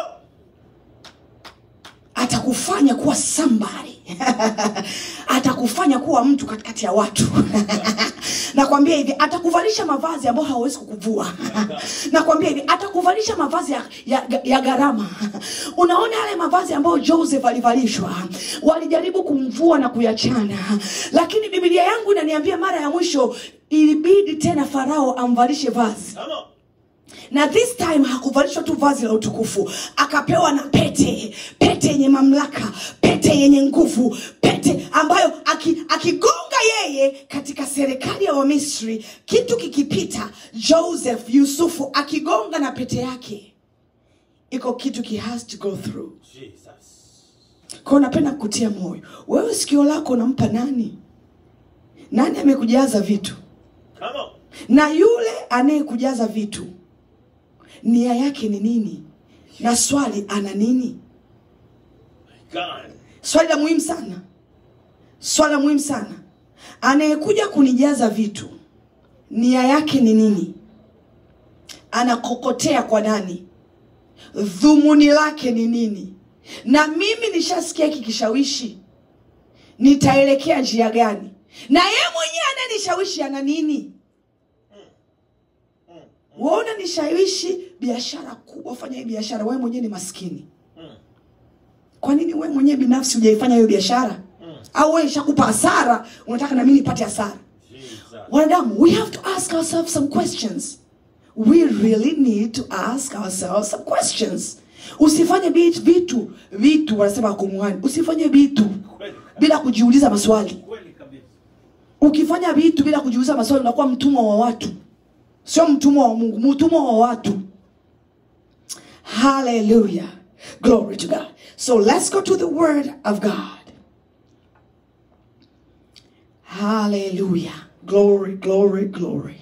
atakufanya kuwa somebody atakufanya kuwa mtu katikati ya watu nakwambia hivi atakuvalisha mavazi ambayo hawawezi kukuvua nakwambia hivi atakuvalisha mavazi ya, ya, ya gharama unaona yale mavazi ambayo joseph alivalishwa walijaribu kumvua na kuyachana lakini bibilia yangu inaniambia mara ya mwisho ilibidi tena farao amvalishe vazi Come on. na this time hakuvalishwa tu vazi la utukufu akapewa na pete pete yenye mamlaka pete yenye nguvu pete ambayo aki- akigonga yeye katika serikali ya wamisri kitu kikipita joseph yusufu akigonga na pete yake iko kitu ki has to go through Jesus. kwao napenda kukutia moyo wewe sikio lako unampa nani nani amekujaza vitu Come on. na yule anayekujaza vitu nia yake ni nini na swali ana nini God. swali la muhimu sana swali la muhimu sana anayekuja kunijaza vitu nia yake ni nini anakokotea kwa nani dhumuni lake ni nini na mimi nishasikia hiki kishawishi nitaelekea njia gani na ye mwenyewe anayenishawishi ana nini waona nishawishi biashara kubwa fanya hii biashara wewe mwenyewe ni maskini Mm. kwa nini wewe mwenyewe binafsi hujaifanya hiyo biashara Mm. au wewe ishakupa hasara unataka na mimi nipate hasara Jesus. wanadamu we have to ask ourselves some questions we really need to ask ourselves some questions usifanye bit- vitu vitu wanasema kumwani usifanye vitu Kweli kabisa. bila kujiuliza maswali Kweli kabisa. ukifanya vitu bila kujiuliza maswali unakuwa mtumwa wa watu sio mtumwa wa mungu mtumwa wa watu hallelujah glory to god so let's go to the word of god hallelujah glory glory glory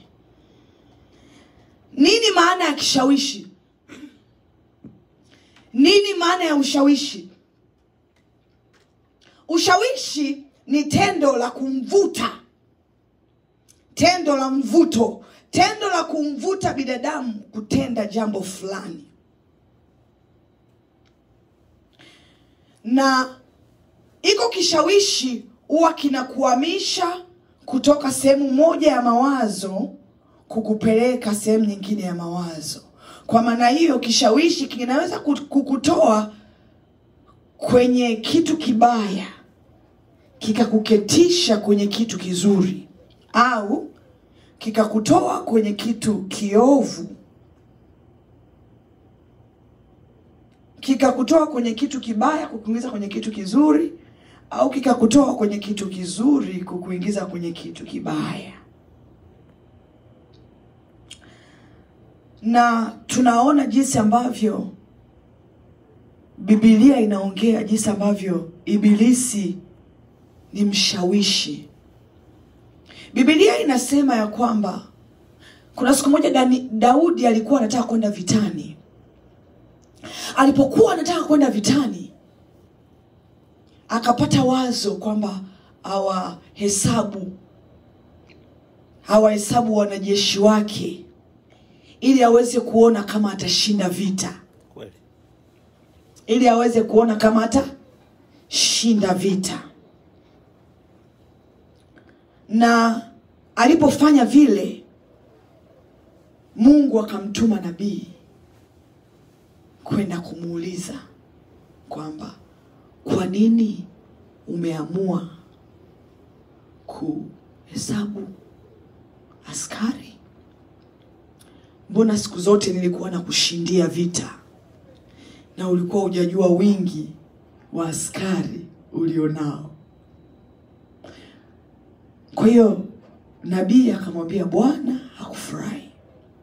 nini maana ya kishawishi nini maana ya ushawishi ushawishi ni tendo la kumvuta tendo la mvuto tendo la kumvuta binadamu kutenda jambo fulani na iko kishawishi huwa kinakuhamisha kutoka sehemu moja ya mawazo kukupeleka sehemu nyingine ya mawazo kwa maana hiyo kishawishi kinaweza ku- kukutoa kwenye kitu kibaya kikakuketisha kwenye kitu kizuri au kikakutoa kwenye kitu kiovu kikakutoa kwenye kitu kibaya kukuingiza kwenye kitu kizuri au kikakutoa kwenye kitu kizuri kukuingiza kwenye kitu kibaya na tunaona jinsi ambavyo bibilia inaongea jinsi ambavyo ibilisi ni mshawishi bibilia inasema ya kwamba kuna siku moja Dani, daudi alikuwa anataka kwenda vitani alipokuwa anataka kwenda vitani akapata wazo kwamba awahesabu awahesabu wanajeshi wake ili aweze kuona kama atashinda vita Kweli. ili aweze kuona kama atashinda vita na alipofanya vile mungu akamtuma nabii kwenda kumuuliza kwamba kwa nini umeamua kuhesabu askari mbona siku zote nilikuwa na kushindia vita na ulikuwa hujajua wingi wa askari ulionao kwa hiyo nabii akamwambia bwana hakufurahi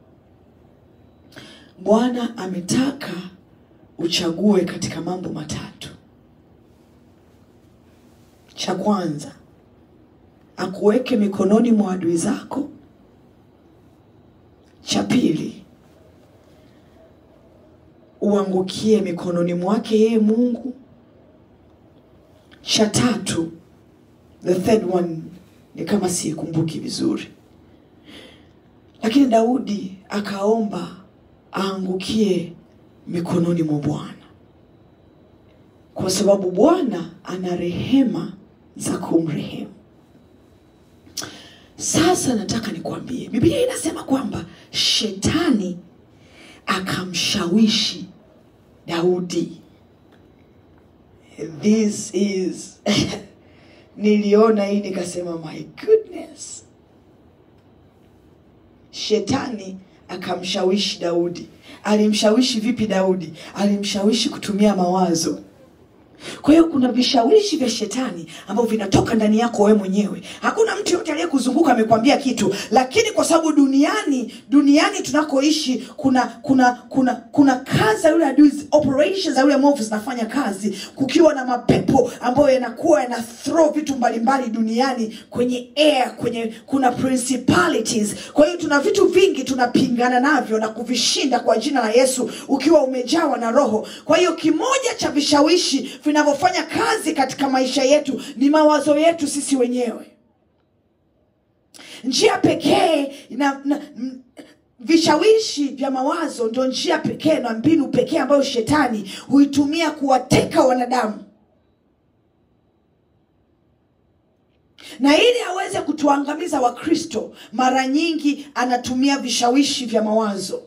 bwana ametaka uchague katika mambo matatu cha kwanza akuweke mikononi mwa adui zako cha pili uangukie mikononi mwake yeye mungu cha tatu the third one ni kama siikumbuki vizuri lakini daudi akaomba aangukie mikononi mwa bwana kwa sababu bwana ana rehema za kumrehemu sasa nataka nikwambie biblia inasema kwamba shetani akamshawishi daudi this is niliona hii nikasema my goodness shetani akamshawishi daudi alimshawishi vipi daudi alimshawishi kutumia mawazo kwa hiyo kuna vishawishi vya shetani ambavyo vinatoka ndani yako wewe mwenyewe hakuna mtu yote aliyekuzunguka amekwambia kitu lakini kwa sababu duniani duniani tunakoishi kuna kuna kuna kuna kazi za yule adui operations za yule mwovu zinafanya kazi kukiwa na mapepo ambayo yanakuwa yana throw vitu mbalimbali duniani kwenye air kwenye kuna principalities kwa hiyo tuna vitu vingi tunapingana navyo na kuvishinda kwa jina la yesu ukiwa umejawa na roho kwa hiyo kimoja cha vishawishi vinavyofanya kazi katika maisha yetu ni mawazo yetu sisi wenyewe njia pekee na, na m- vishawishi vya mawazo ndio njia pekee na mbinu pekee ambayo shetani huitumia kuwateka wanadamu na ili aweze kutuangamiza wakristo mara nyingi anatumia vishawishi vya mawazo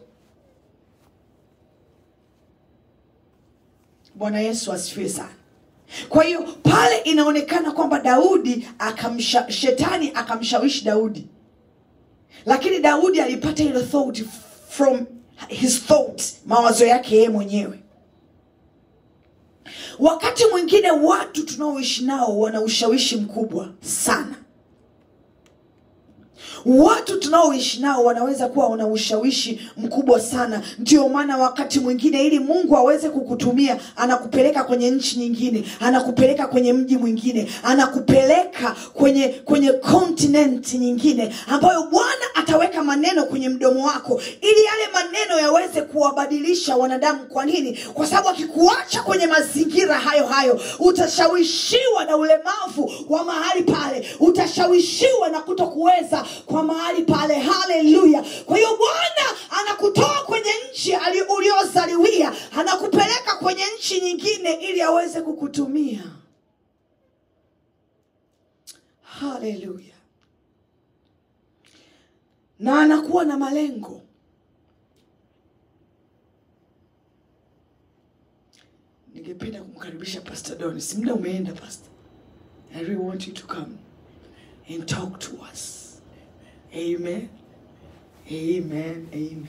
bwana yesu asifiwe sana kwa hiyo pale inaonekana kwamba daudi akamsha, shetani akamshawishi daudi lakini daudi alipata ile thought from his thought mawazo yake yeye mwenyewe wakati mwingine watu tunaoishi nao wana ushawishi mkubwa sana watu tunaoishi nao wanaweza kuwa wana ushawishi mkubwa sana ndio maana wakati mwingine ili mungu aweze kukutumia anakupeleka kwenye nchi nyingine anakupeleka kwenye mji mwingine anakupeleka kwenye kwenye kontinenti nyingine ambayo bwana ataweka maneno kwenye mdomo wako ili yale maneno yaweze kuwabadilisha wanadamu kwa nini kwa sababu akikuacha kwenye mazingira hayo hayo utashawishiwa na ulemavu wa mahali pale utashawishiwa na kutokuweza kwa mahali pale haleluya kwa hiyo bwana anakutoa kwenye nchi ali- uliozaliwia anakupeleka kwenye nchi nyingine ili aweze kukutumia haleluya na anakuwa na malengo ningependa kumkaribisha pastor donis muda umeenda pastor i really want you to come and talk to us amen amen amen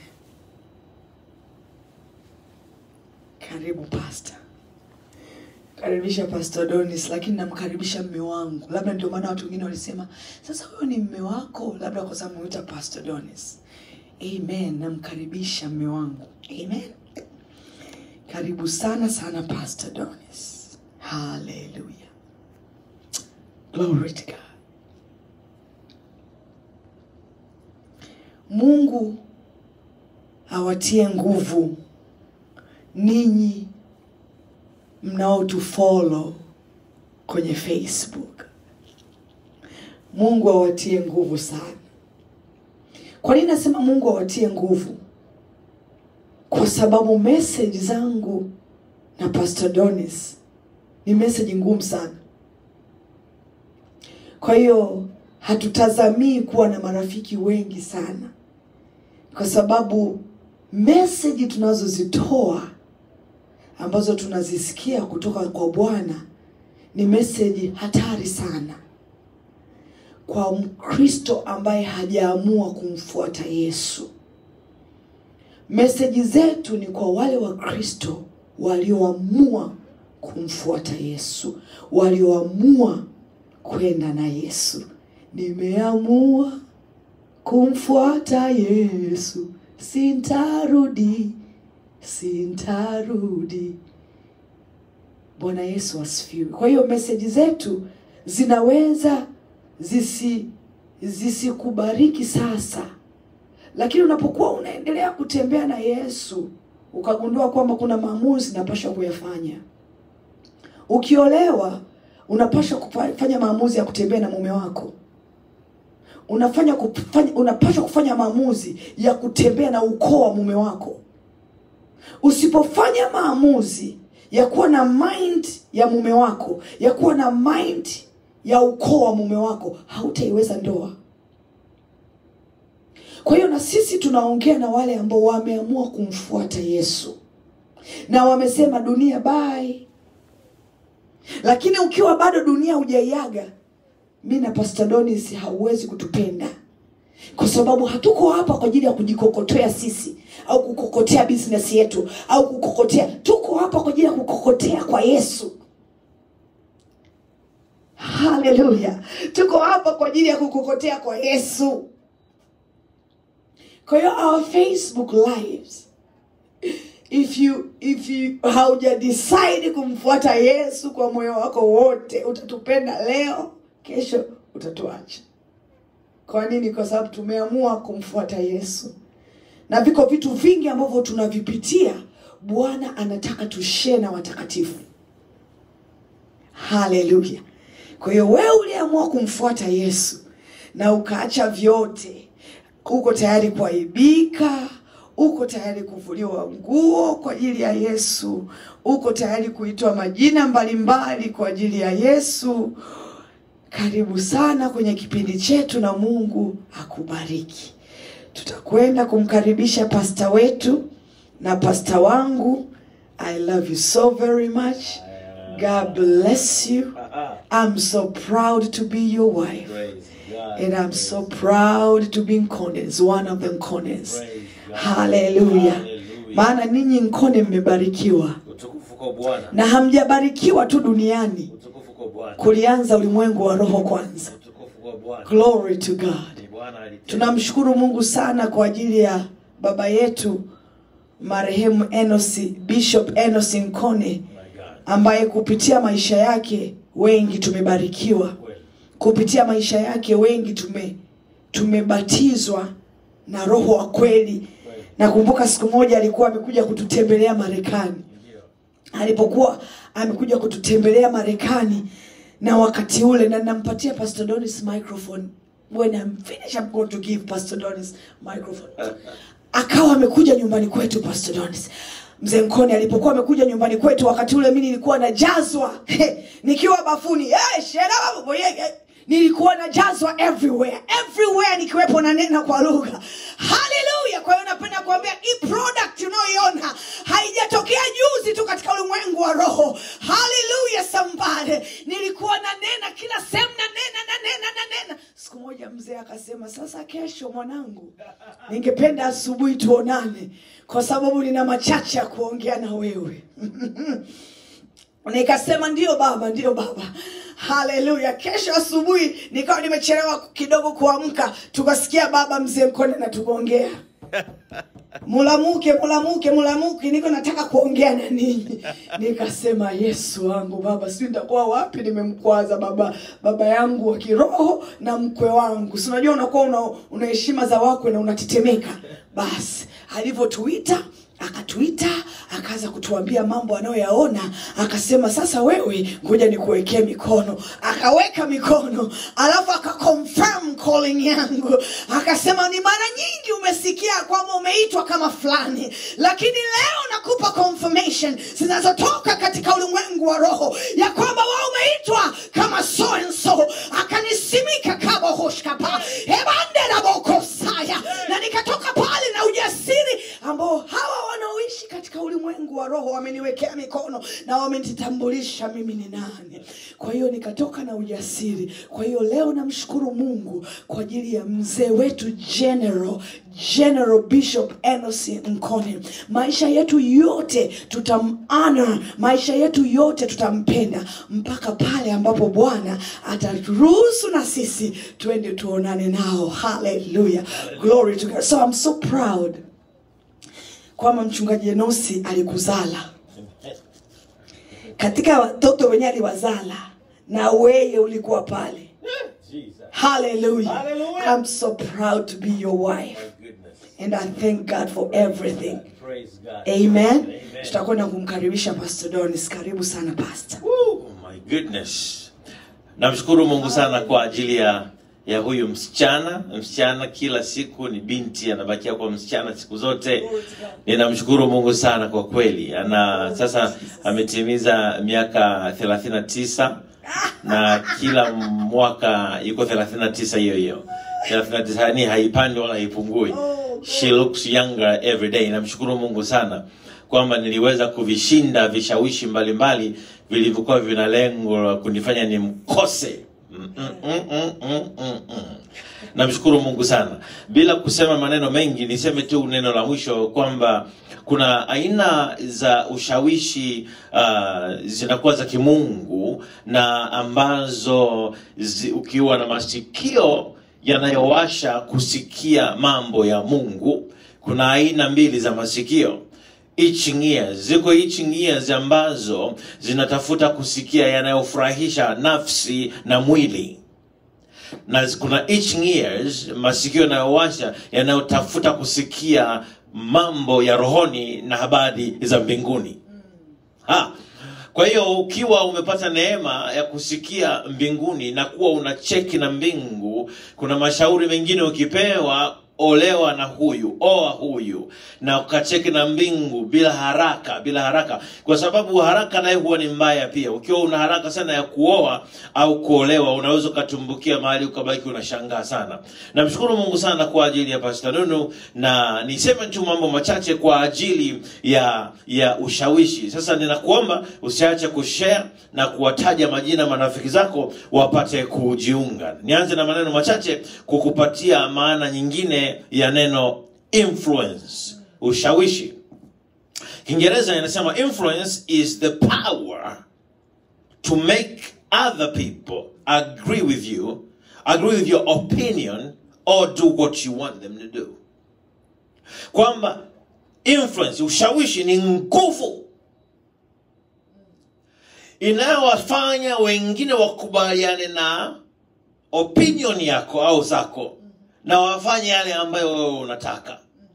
karibu pastor karibisha pastor donis lakini namkaribisha mme wangu labda ndio maana watu wengine walisema sasa huyo ni mme wako labda kwa sababu mwita pastor donis amen namkaribisha mme wangu amen karibu sana sana pastor donis haleluya glory to god mungu awatie nguvu ninyi mnaotufolo kwenye facebook mungu awatie nguvu sana kwa nini nasema mungu awatie nguvu kwa sababu message zangu na pastor donis ni message ngumu sana kwa hiyo hatutazamii kuwa na marafiki wengi sana kwa sababu meseji tunazozitoa ambazo tunazisikia kutoka kwa bwana ni meseji hatari sana kwa mkristo ambaye hajaamua kumfuata yesu meseji zetu ni kwa wale wakristo walioamua kumfuata yesu walioamua kwenda na yesu nimeamua kumfuata yesu sintarudi sintarudi bwana yesu asifiwe kwa hiyo meseji zetu zinaweza zisi zisikubariki sasa lakini unapokuwa unaendelea kutembea na yesu ukagundua kwamba kuna maamuzi napasha kuyafanya ukiolewa unapaswa kufanya maamuzi ya kutembea na mume wako unafanya kufanya, unapaswa kufanya maamuzi ya kutembea na ukoo wa mume wako usipofanya maamuzi ya kuwa na mind ya mume wako ya kuwa na mind ya ukoo wa mume wako hautaiweza ndoa kwa hiyo na sisi tunaongea na wale ambao wameamua kumfuata yesu na wamesema dunia bai lakini ukiwa bado dunia hujaiaga mi na pastor donis hauwezi kutupenda kwa sababu hatuko hapa kwa ajili ya kujikokotea sisi au kukokotea business yetu au kukokotea tuko hapa kwa ajili ya kukokotea kwa yesu haleluya tuko hapa kwa ajili ya kukokotea kwa yesu kwa hiyo our facebook lives if you if you hauja decide kumfuata yesu kwa moyo wako wote utatupenda leo kesho utatuacha kwa nini kwa sababu tumeamua kumfuata yesu na viko vitu vingi ambavyo tunavipitia bwana anataka tushee na watakatifu haleluya kwa hiyo wewe uliamua kumfuata yesu na ukaacha vyote uko tayari kuaibika uko tayari kuvuliwa nguo kwa ajili ya yesu uko tayari kuitwa majina mbalimbali kwa ajili ya yesu karibu sana kwenye kipindi chetu na mungu akubariki tutakwenda kumkaribisha pasta wetu na pasta wangu i love you so very much god bless you i'm so proud to be your wife Praise God. and i'm so proud to be nkones one of the nkones Praise God. haleluya Hallelujah. maana ninyi nkone mmebarikiwa Utukufu kwa Bwana. na hamjabarikiwa tu duniani Utukufu kwa Bwana. kulianza ulimwengu wa roho kwanza Utukufu kwa Bwana. glory to god Ni Bwana alitenda. tunamshukuru mungu sana kwa ajili ya baba yetu marehemu enosi bishop enosi nkone My God. ambaye kupitia maisha yake wengi tumebarikiwa Kweli. kupitia maisha yake wengi tume tumebatizwa na roho wa kweli Kweli. nakumbuka siku moja alikuwa amekuja kututembelea marekani Ndio. alipokuwa amekuja kututembelea marekani na wakati ule na nampatia pastor donis microphone when I'm finished, I'm going to give pastor donis microphone akawa amekuja nyumbani kwetu pastor donis mzee mkoni alipokuwa amekuja nyumbani kwetu wakati ule mi nilikuwa najazwa nikiwa bafuni hey, shera, boye, eh, nilikuwa najazwa everywhere everywhere nikiwepo na nena kwa lugha haleluya kwa hiyo napenda kuambia hii product unayoiona haijatokea juzi tu katika ulimwengu wa roho haleluya sambare nilikuwa na nena kila sehemu na nena na nena na nena siku moja mzee akasema sasa kesho mwanangu ningependa asubuhi tuonane kwa sababu nina machache ya kuongea na wewe nikasema ndio baba ndio baba haleluya kesho asubuhi nikawa nimechelewa kidogo kuamka tukasikia baba mzee mkone na tukuongea mulamuke mulamuke mulamuke niko nataka kuongea na ninyi nikasema yesu wangu baba sijui nitakuwa wapi nimemkwaza baba baba yangu wa kiroho na mkwe wangu si unajua unakuwa una, una heshima za wakwe na unatetemeka basi alivyotuita akatuita akaanza kutuambia mambo anayoyaona akasema sasa wewe ngoja nikuwekee mikono akaweka mikono alafu akaconfirm calling yangu akasema ni mara nyingi umesikia kwamba umeitwa kama fulani lakini leo nakupa confirmation zinazotoka katika ulimwengu wa roho ya kwamba wewe umeitwa kama so and so akanisimika kama hoshkapa ebanderabokosaya na nikatoka pale na ujasiri ambao hawa wanaoishi katika ulimwengu wa roho wameniwekea mikono na wamenitambulisha mimi ni nani kwa hiyo nikatoka na ujasiri kwa hiyo leo namshukuru mungu kwa ajili ya mzee wetu general general bishop enosi mkone maisha yetu yote tutamana maisha yetu yote tutampenda mpaka pale ambapo bwana ataturuhusu na sisi twende tuonane nao haleluya glory to God. so I'm so proud kwamba mchungaji enosi alikuzala katika watoto wenye aliwazala na weye ulikuwa pale Jesus. hallelujah Hallelujah. i'm so proud to be your wife My goodness. and i thank god for everything Praise God. amen Amen. tutakwenda kumkaribisha pastor donis karibu sana pastor Woo, my goodness. Namshukuru Mungu sana kwa ajili ya ya huyu msichana. Msichana kila siku ni binti, anabakia kwa msichana siku zote. Ninamshukuru Mungu sana kwa kweli. Ana sasa ametimiza miaka 39 na kila mwaka yuko 39 hiyo hiyo. 39 yani haipandi wala haipungui. She looks younger every day. Namshukuru Mungu sana kwamba niliweza kuvishinda vishawishi mbalimbali vilivyokuwa vina lengo la kunifanya nimkose. Mm, mm, mm, mm, mm, mm, mm. Namshukuru Mungu sana. Bila kusema maneno mengi, niseme tu neno la mwisho kwamba kuna aina za ushawishi uh, zinakuwa za kimungu na ambazo zi, ukiwa na masikio yanayowasha kusikia mambo ya Mungu. Kuna aina mbili za masikio itching ears. Ziko itching ears ambazo zinatafuta kusikia yanayofurahisha nafsi na mwili na kuna itching ears, masikio yanayowasha yanayotafuta kusikia mambo ya rohoni na habari za mbinguni. Ha. Kwa hiyo ukiwa umepata neema ya kusikia mbinguni na kuwa una cheki na mbingu, kuna mashauri mengine ukipewa, olewa na huyu, oa huyu, na ukacheki na mbingu bila haraka, bila haraka, kwa sababu haraka naye huwa ni mbaya pia. Ukiwa una haraka sana ya kuoa au kuolewa, unaweza ukatumbukia mahali ukabaki unashangaa sana. Namshukuru Mungu sana kwa ajili ya Pastor Nunu, na niseme tu mambo machache kwa ajili ya ya ushawishi. Sasa ninakuomba usiache kushare na kuwataja majina marafiki zako wapate kujiunga. Nianze na maneno machache kukupatia maana nyingine ya neno influence, ushawishi. Kiingereza inasema influence is the power to make other people agree with you, agree with your opinion or do what you want them to do. Kwamba influence, ushawishi ni nguvu inayowafanya wengine wakubaliane na opinion yako au zako na wafanye yale ambayo wewe unataka.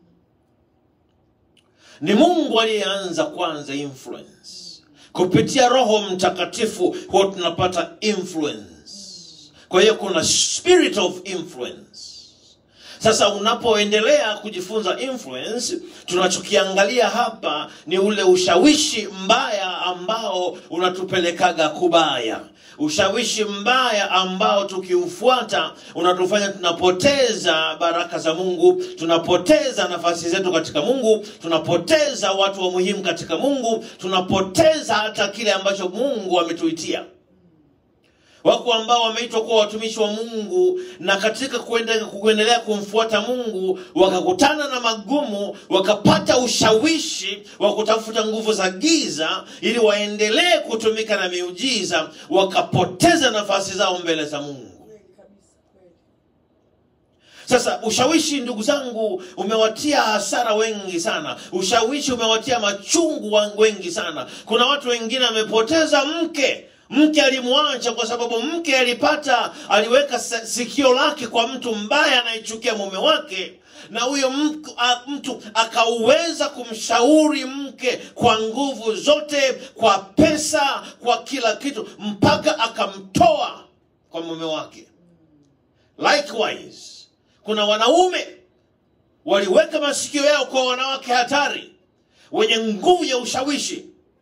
Ni Mungu aliyeanza kwanza influence kupitia Roho Mtakatifu, huwa tunapata influence. Kwa hiyo kuna spirit of influence. Sasa unapoendelea kujifunza influence, tunachokiangalia hapa ni ule ushawishi mbaya ambao unatupelekaga kubaya, ushawishi mbaya ambao tukiufuata unatufanya tunapoteza baraka za Mungu, tunapoteza nafasi zetu katika Mungu, tunapoteza watu wa muhimu katika Mungu, tunapoteza hata kile ambacho Mungu ametuitia. Wako ambao wameitwa kuwa watumishi wa Mungu na katika kuende- kuendelea kumfuata Mungu wakakutana na magumu, wakapata ushawishi wa kutafuta nguvu za giza ili waendelee kutumika na miujiza, wakapoteza nafasi zao mbele za Mungu. Sasa ushawishi, ndugu zangu, umewatia hasara wengi sana. Ushawishi umewatia machungu wa- wengi sana. Kuna watu wengine wamepoteza mke, mke alimwacha kwa sababu mke alipata, aliweka sa- sikio lake kwa mtu mbaya anayechukia mume wake, na huyo mk- a- mtu akauweza kumshauri mke kwa nguvu zote, kwa pesa, kwa kila kitu, mpaka akamtoa kwa mume wake. Likewise, kuna wanaume waliweka masikio yao kwa wanawake hatari wenye nguvu ya ushawishi,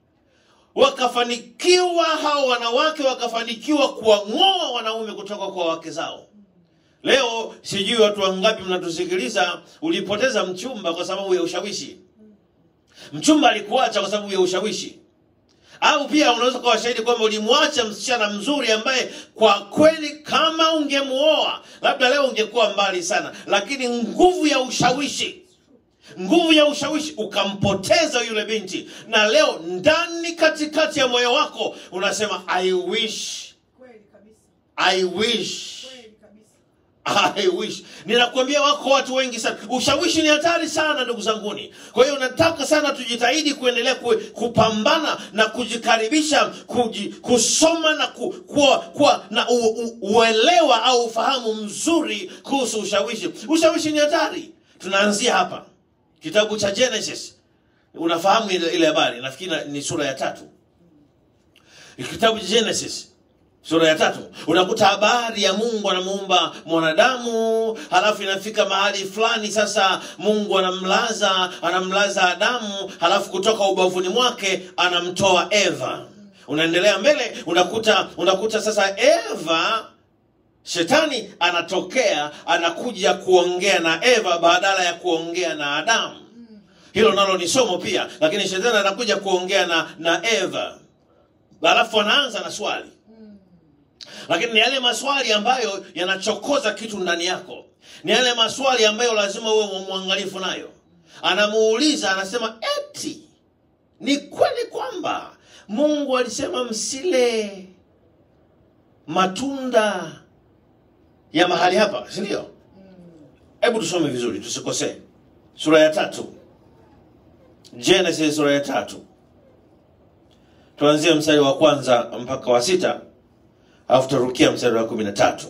wakafanikiwa. Hao wanawake wakafanikiwa kuwang'oa wanaume kutoka kwa wake zao. Leo sijui watu wangapi mnatusikiliza, ulipoteza mchumba kwa sababu ya ushawishi. Mchumba alikuacha kwa sababu ya ushawishi au pia unaweza kuwa shahidi kwamba ulimwacha msichana mzuri ambaye kwa kweli kama ungemuoa labda leo ungekuwa mbali sana, lakini nguvu ya ushawishi, nguvu ya ushawishi ukampoteza yule binti, na leo ndani katikati ya moyo wako unasema I wish, Kweli kabisa. I wish Kweli kabisa. I wish. Ninakuambia wako watu wengi sana. Ushawishi ni hatari sana ndugu zanguni. Kwa hiyo nataka sana tujitahidi kuendelea ku, kupambana na kujikaribisha kuji, kusoma na ku, kuwa, kuwa na u, u, uelewa au ufahamu mzuri kuhusu ushawishi. Ushawishi ni hatari. Tunaanzia hapa kitabu cha Genesis. Unafahamu ile ile habari, nafikiri ni sura ya tatu. Kitabu cha Genesis sura ya tatu unakuta habari ya Mungu anamuumba mwanadamu, halafu inafika mahali fulani sasa Mungu anamlaza anamlaza Adamu, halafu kutoka ubavuni mwake anamtoa Eva. Unaendelea mbele, unakuta unakuta sasa Eva Shetani anatokea anakuja kuongea na Eva badala ya kuongea na Adamu. Hilo nalo ni somo pia, lakini shetani anakuja kuongea na, na Eva, halafu anaanza na swali lakini ni yale maswali ambayo yanachokoza kitu ndani yako, ni yale maswali ambayo lazima uwe mwangalifu nayo. Anamuuliza, anasema eti ni kweli kwamba Mungu alisema msile matunda ya mahali hapa, si ndio? Hebu tusome vizuri, tusikosee. Sura ya tatu, Genesis sura ya tatu, tuanzie mstari wa kwanza mpaka wa sita alafu tutarukia mstari wa kumi na tatu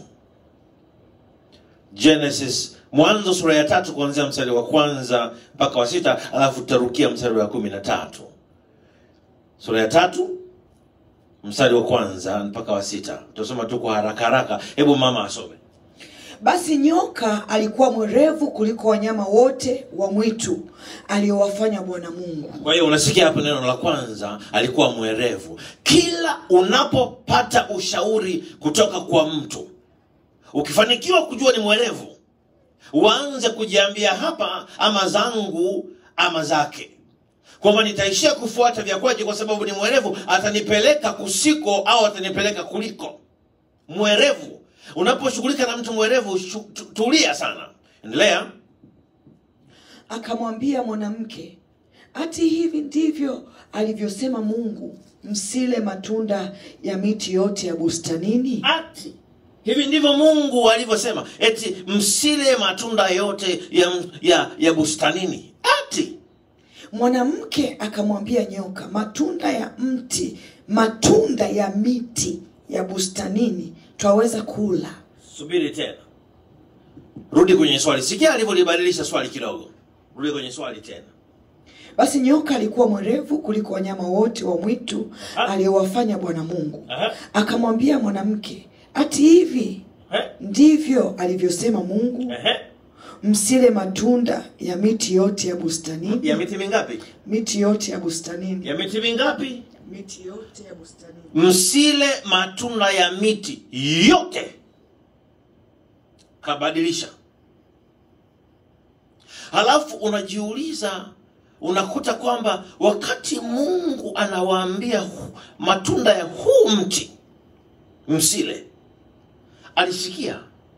Genesis, Mwanzo sura ya tatu kuanzia mstari wa kwanza mpaka wa sita alafu tutarukia mstari wa kumi na tatu Sura ya tatu mstari wa kwanza mpaka wa sita Tutasoma tu kwa haraka haraka. Hebu mama asome. Basi nyoka alikuwa mwerevu kuliko wanyama wote wa mwitu aliowafanya Bwana Mungu. Kwa hiyo unasikia hapo neno la kwanza, alikuwa mwerevu. Kila unapopata ushauri kutoka kwa mtu, ukifanikiwa kujua ni mwerevu, uanze kujiambia hapa, ama zangu ama zake, kwamba nitaishia kufuata vya kwake kwa sababu ni mwerevu, atanipeleka kusiko au atanipeleka kuliko. Mwerevu, unaposhughulika na mtu mwerevu, shu- tu- tulia sana. Endelea. Akamwambia mwanamke, ati hivi ndivyo alivyosema Mungu, msile matunda ya miti yote ya bustanini? ati hivi ndivyo mungu alivyosema eti msile matunda yote ya, ya, ya bustanini ati Mwanamke akamwambia nyoka, matunda ya mti, matunda ya miti ya bustanini twaweza kula. subiri tena rudi kwenye swali sikia alivyolibadilisha swali kidogo rudi kwenye swali tena Basi nyoka alikuwa mwerevu kuliko wanyama wote wa mwitu Ah. aliyowafanya Bwana Mungu. Aha. Akamwambia mwanamke, ati hivi Eh, ndivyo alivyosema Mungu, ehe. msile matunda ya miti yote ya bustanini. ya miti mingapi Miti yote ya bustanini. ya miti mingapi Miti yote ya bustanini. msile matunda ya miti yote kabadilisha halafu unajiuliza unakuta kwamba wakati mungu anawaambia hu- matunda ya huu mti msile alisikia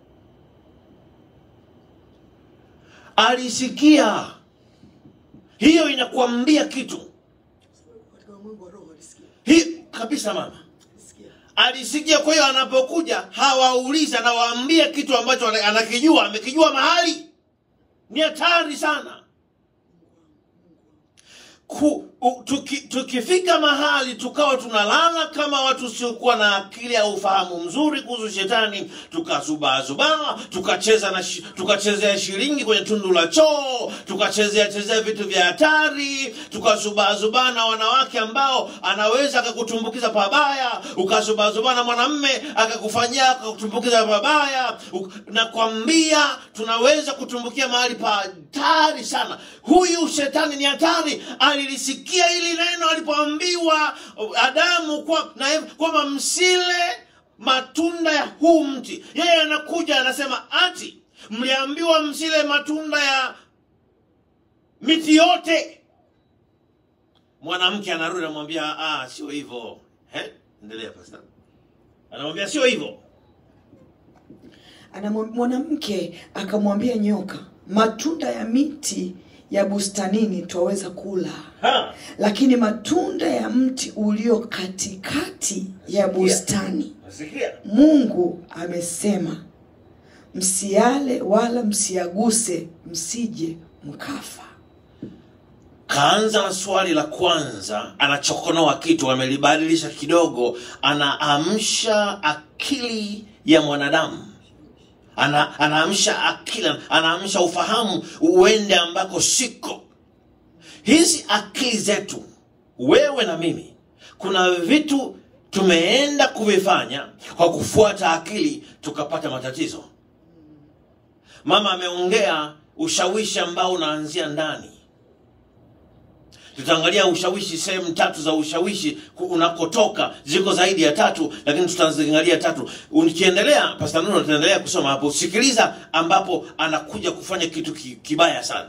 alisikia hiyo inakuambia kitu Katika ulimwengu wa roho alisikia. hii kabisa mama Alisikia. alisikia kwa hiyo anapokuja hawaulizi anawaambia kitu ambacho ana- anakijua amekijua mahali ni hatari sana Ku, u, tuki, tukifika mahali tukawa tunalala kama watu siokuwa na akili au ufahamu mzuri kuhusu shetani tukazubaazubaa tukacheza na shi- tukachezea shilingi kwenye tundu la choo tukachezea chezea vitu vya hatari tukazubaazubaa na wanawake ambao anaweza akakutumbukiza pabaya ukazubaazubaa na mwanamme akakufanyia akakutumbukiza pabaya Uk- nakwambia tunaweza kutumbukia mahali pa hatari sana huyu shetani ni hatari alilisikia hili neno alipoambiwa adamu kwa, na Eva kwamba msile matunda ya huu mti yeye anakuja anasema ati mliambiwa msile matunda ya miti yote mwanamke anarudi anamwambia ah, sio hivyo Eh? endelea pastor anamwambia sio hivyo Anamwa- mwanamke akamwambia nyoka matunda ya miti ya bustanini twaweza kula ha. lakini matunda ya mti ulio katikati ya bustani nasikia mungu amesema msiale wala msiaguse msije mkafa kaanza na swali la kwanza anachokonoa kitu amelibadilisha kidogo anaamsha akili ya mwanadamu ana, anaamsha akili anaamsha ufahamu uende ambako siko hizi akili zetu wewe na mimi kuna vitu tumeenda kuvifanya kwa kufuata akili tukapata matatizo mama ameongea ushawishi ambao unaanzia ndani tutaangalia ushawishi sehemu tatu za ushawishi ku- unakotoka ziko zaidi ya tatu lakini tutaziangalia tatu ukiendelea pasta nuno tutaendelea kusoma hapo sikiliza ambapo anakuja kufanya kitu ki- kibaya sana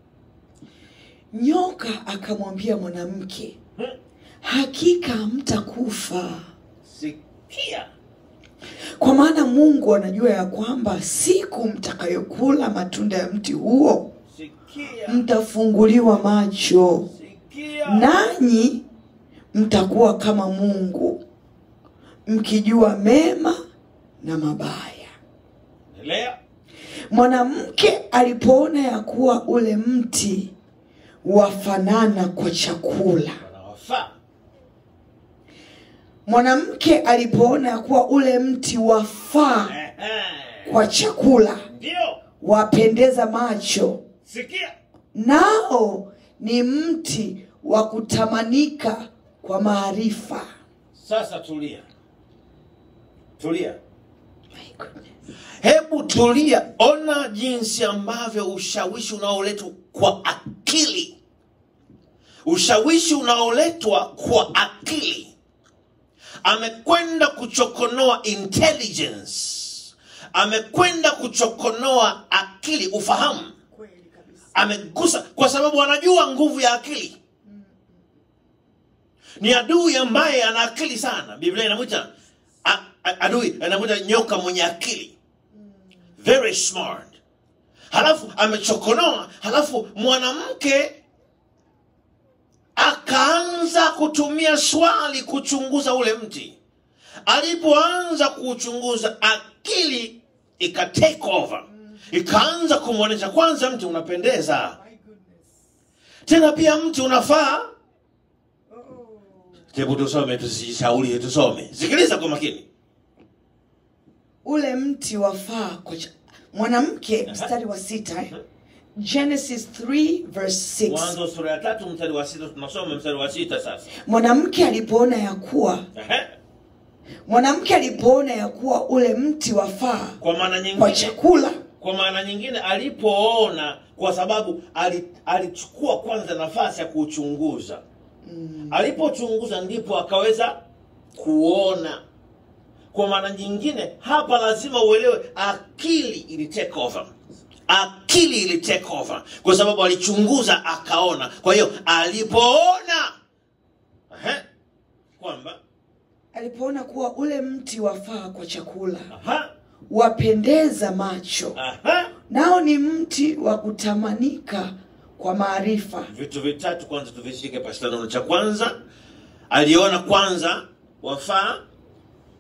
nyoka akamwambia mwanamke hakika mtakufa sikia kwa maana mungu anajua ya kwamba siku mtakayokula matunda ya mti huo sikia mtafunguliwa macho sikia nanyi mtakuwa kama mungu mkijua mema na mabaya endelea mwanamke alipoona ya kuwa ule mti wafanana kwa chakula wanawafaa mwanamke alipoona ya kuwa ule mti wafaa Ehe. kwa chakula ndio wapendeza macho sikia nao ni mti wa kutamanika kwa maarifa sasa tulia tulia My goodness. hebu tulia ona jinsi ambavyo ushawishi unaoletwa kwa akili ushawishi unaoletwa kwa akili amekwenda kuchokonoa intelligence amekwenda kuchokonoa akili ufahamu amegusa kwa sababu anajua nguvu ya akili ni adui ambaye ana akili sana biblia inamwita a- a- adui anamwita nyoka mwenye akili very smart halafu amechokonoa halafu mwanamke akaanza kutumia swali kuchunguza ule mti alipoanza kuuchunguza akili ika take over ikaanza kumwonyesha kwanza mti unapendeza tena pia mti unafaa hebu tusome tusishauri tusome sikiliza kwa makini ule mti wafaa kwa cha... mwanamke mstari wa sita eh? genesis 3 verse 6 mwanzo sura ya tatu mstari wa sita tunasoma mstari wa sita sasa mwanamke alipoona ya kuwa Ehe. mwanamke alipoona ya kuwa ule mti wafaa kwa maana kwa nyingine chakula kwa maana nyingine alipoona kwa sababu ali- alichukua kwanza nafasi ya kuuchunguza mm. alipochunguza ndipo akaweza kuona kwa maana nyingine hapa lazima uelewe akili ili take over akili ili take over kwa sababu alichunguza akaona kwa hiyo alipoona Ehe, kwamba alipoona kuwa ule mti wafaa kwa chakula aha, wapendeza macho aha, nao ni mti wa kutamanika kwa maarifa vitu vitatu kwanza tuvishike pastanono cha kwanza aliona kwanza wafaa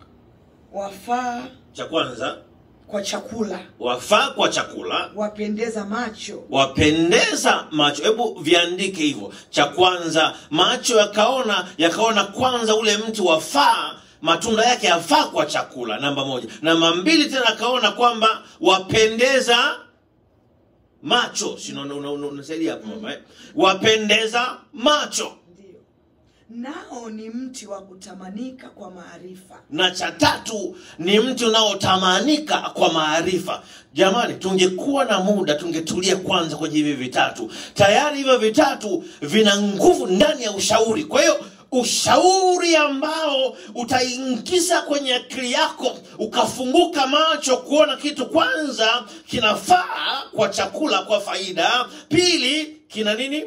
wafaa cha kwanza kwa chakula wafaa kwa chakula wapendeza macho wapendeza macho hebu viandike hivyo cha kwanza macho yakaona yakaona kwanza ule mti wafaa matunda yake yafaa kwa chakula namba moja namba mbili tena akaona kwamba wapendeza macho Si una- una- una- unasaidia hapo mama eh? wapendeza macho ndio nao ni mti wa kutamanika kwa maarifa na cha tatu ni mti unaotamanika kwa maarifa jamani tungekuwa na muda tungetulia kwanza kwenye hivi vitatu tayari hivyo vitatu vina nguvu ndani ya ushauri kwa hiyo ushauri ambao utaingiza kwenye akili yako ukafunguka macho kuona kitu kwanza kinafaa kwa chakula kwa faida pili kina nini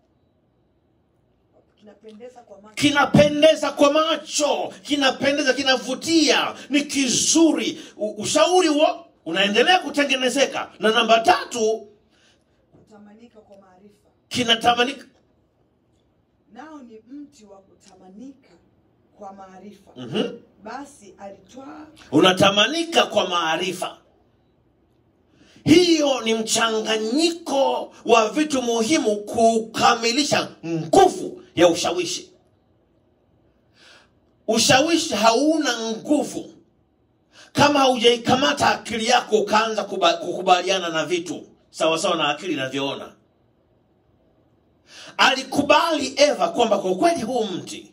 kinapendeza kwa macho kinapendeza kwa macho kinapendeza kinavutia ni kizuri U- ushauri huo unaendelea kutengenezeka na namba tatu kutamanika kwa maarifa kinatamanika nao ni mti wa kutamanika kwa maarifa Mhm. basi alitwaa unatamanika kwa maarifa hiyo ni mchanganyiko wa vitu muhimu kukamilisha nguvu ya ushawishi ushawishi hauna nguvu kama haujaikamata akili yako ukaanza kuba- kukubaliana na vitu sawasawa na akili inavyoona alikubali eva kwamba kwa kweli huu mti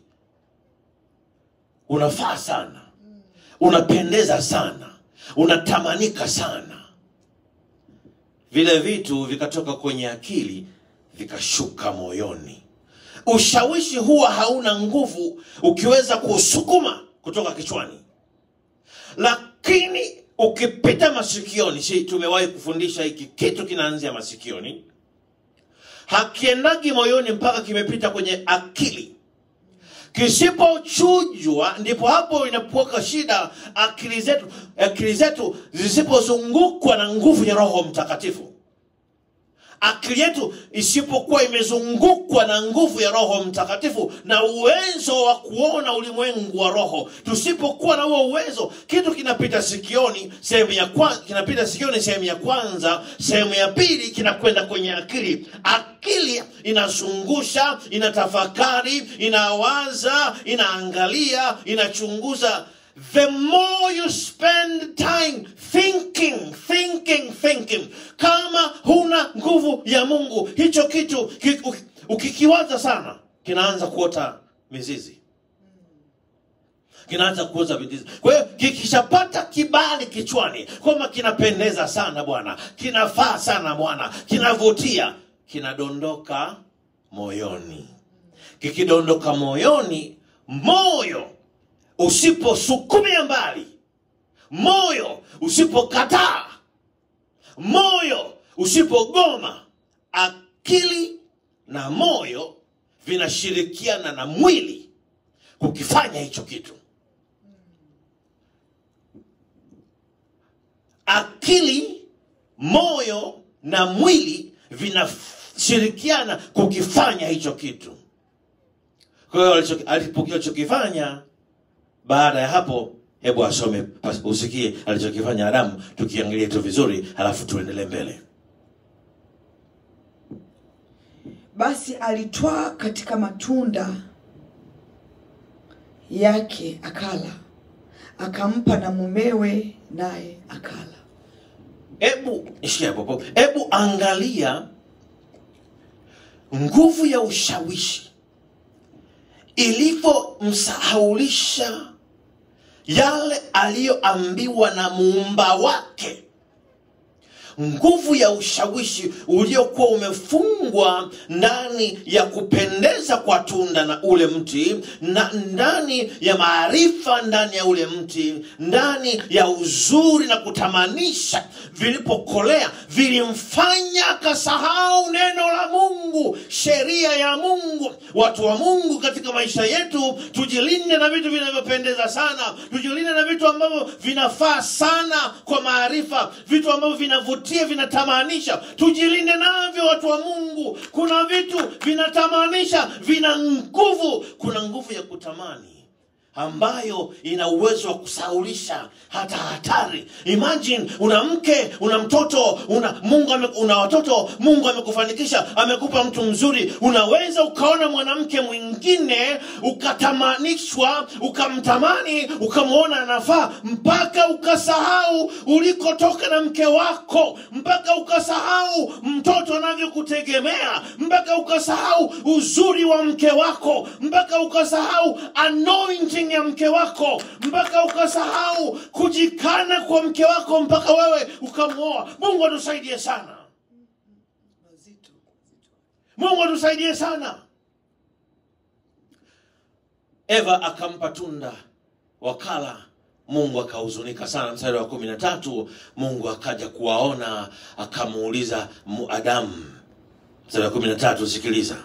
unafaa sana unapendeza sana unatamanika sana vile vitu vikatoka kwenye akili vikashuka moyoni ushawishi huwa hauna nguvu ukiweza kusukuma kutoka kichwani lakini ukipita masikioni si tumewahi kufundisha hiki kitu kinaanzia masikioni hakiendagi moyoni mpaka kimepita kwenye akili kisipochujwa ndipo hapo inapoka shida akili zetu akili zetu zisipozungukwa na nguvu ya roho mtakatifu akili yetu isipokuwa imezungukwa na nguvu ya roho mtakatifu na uwezo wa kuona ulimwengu wa roho tusipokuwa na huo uwezo kitu kinapita sikioni sehemu ya kwanza kinapita sikioni sehemu ya kwanza sehemu ya pili kinakwenda kwenye akili akili inazungusha inatafakari inawaza inaangalia inachunguza the more you spend time thinking thinking thinking kama huna nguvu ya mungu hicho kitu ki, uki- ukikiwaza sana kinaanza kuota mizizi kinaanza kuoza mizizi kwa hiyo kikishapata kibali kichwani kwamba kinapendeza sana bwana kinafaa sana bwana kinavutia kinadondoka moyoni kikidondoka moyoni moyo usiposukumia mbali moyo usipokataa moyo usipogoma akili na moyo vinashirikiana na mwili kukifanya hicho kitu akili moyo na mwili vinashirikiana kukifanya hicho kitu kwa hiyo alicho- alipo- alichokifanya baada ya hapo hebu asome pas- usikie alichokifanya adamu tukiangalia tu vizuri halafu tuendelee mbele basi alitwaa katika matunda yake akala akampa na mumewe naye akala hebu ishia hapo hebu angalia nguvu ya ushawishi ilivyomsahaulisha yale aliyoambiwa na muumba wake nguvu ya ushawishi uliokuwa umefungwa ndani ya kupendeza kwa tunda na ule mti na ndani ya maarifa ndani ya ule mti ndani ya uzuri na kutamanisha vilipokolea vilimfanya akasahau neno la mungu sheria ya mungu watu wa mungu katika maisha yetu tujilinde na vitu vinavyopendeza sana tujilinde na vitu ambavyo vinafaa sana kwa maarifa vitu ambavyo vinavutia vinatamanisha tujilinde navyo watu wa mungu kuna vitu vinatamanisha vina nguvu kuna nguvu ya kutamani ambayo ina uwezo wa kusaulisha hata hatari imagine una mke una mtoto una mungu ame, una watoto mungu amekufanikisha amekupa mtu mzuri unaweza ukaona mwanamke mwingine ukatamanishwa ukamtamani ukamwona anafaa mpaka ukasahau ulikotoka na mke wako mpaka ukasahau mtoto anavyokutegemea mpaka ukasahau uzuri wa mke wako mpaka ukasahau anointing ya mke wako mpaka ukasahau kujikana kwa mke wako mpaka wewe ukamwoa mungu atusaidie sana Mazito. mungu atusaidie sana eva akampa tunda wakala mungu akahuzunika sana mstari wa kumi na tatu mungu akaja kuwaona akamuuliza mu- adamu mstari wa kumi na tatu sikiliza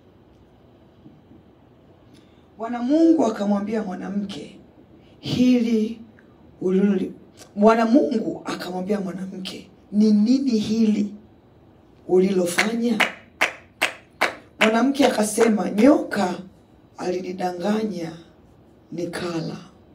bwana mungu akamwambia mwanamke hili uliloli bwana mungu akamwambia mwanamke ni nini hili ulilofanya mwanamke akasema nyoka alinidanganya nikala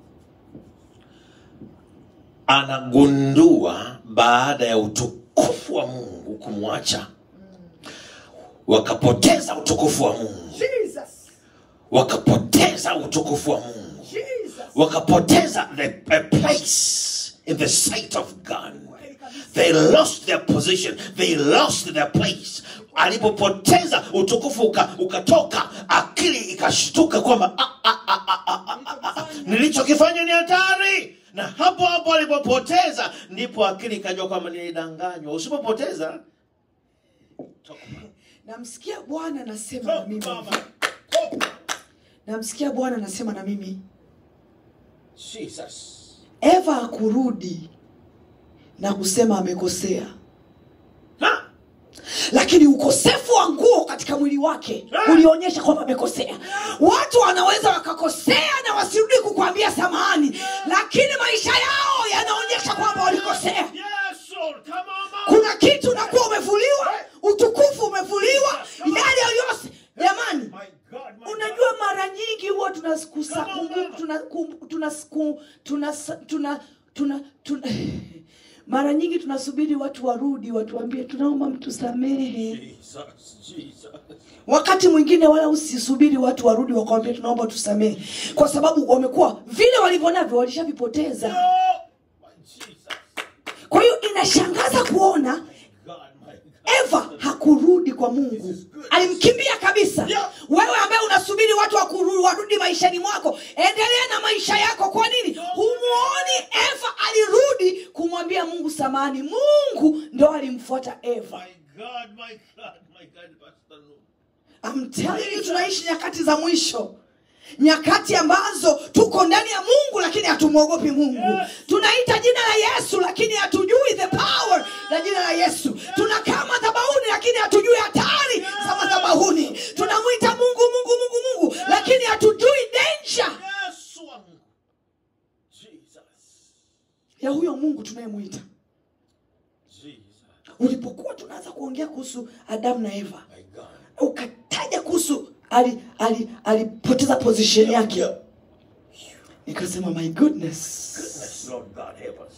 anagundua baada ya utukufu wa mungu kumwacha wakapoteza utukufu wa mungu Jesus, wakapoteza utukufu wa mungu Jesus. wakapoteza the, a place in the sight of god they lost their position they lost their place alipopoteza utukufu uka, ukatoka akili ikashtuka kwamba "Ah, ah, ah, ah, ah, ah, ah, ah, nilichokifanya ni hatari na hapo hapo alipopoteza ndipo akili ikajua kwamba nilidanganywa usipopoteza namsikia bwana anasema na mimi Mama. namsikia bwana anasema na mimi Jesus. eva akurudi na kusema amekosea Ha! lakini ukosefu wa nguo katika mwili wake ulionyesha kwamba amekosea watu wanaweza wakakosea na wasirudi kukwambia samahani lakini maisha yao yanaonyesha kwamba walikosea Yes, Lord. Come on, Mama. kuna kitu unakuwa umevuliwa utukufu umevuliwa yale yaliyose jamani My God, my unajua mara nyingi huwa tunaskusa- Come on, kumbu- mama. tuna- kum- tunasku- tunasa- tuna- tuna- tuna- mara nyingi tunasubiri watu warudi watuambie tunaomba mtusamehe Jesus, Jesus. wakati mwingine wala usisubiri watu warudi wakwambia tunaomba tusamehe kwa sababu wamekuwa vile walivyonavyo walishavipoteza No. My Jesus. kwa hiyo inashangaza kuona God, my God. eva hakurudi kwa mungu alimkimbia kabisa Yeah. wewe ambaye unasubiri watu wakuru- warudi maishani mwako endelea na maisha yako kwa nini humuoni eva alirudi kumwambia mungu samani mungu ndo alimfuata eva My God, my God, my God, Pastor Lou. I'm telling you, tunaishi nyakati za mwisho nyakati ambazo tuko ndani ya mungu lakini hatumwogopi mungu Yes. tunaita jina la yesu lakini hatujui the power la jina la yesu tunakaa madhabahuni lakini hatujui hatari za madhabahuni tunamwita mungu mungu mungu mungu lakini hatujui danger Yes, wangu. Jesus. ya huyo mungu tunayemwita Jesus. ulipokuwa tunaanza kuongea kuhusu adamu na eva My God. ukataja kuhusu ali- ali- alipoteza position yake Yeah. nikasema my goodness Goodness, Lord God, help us.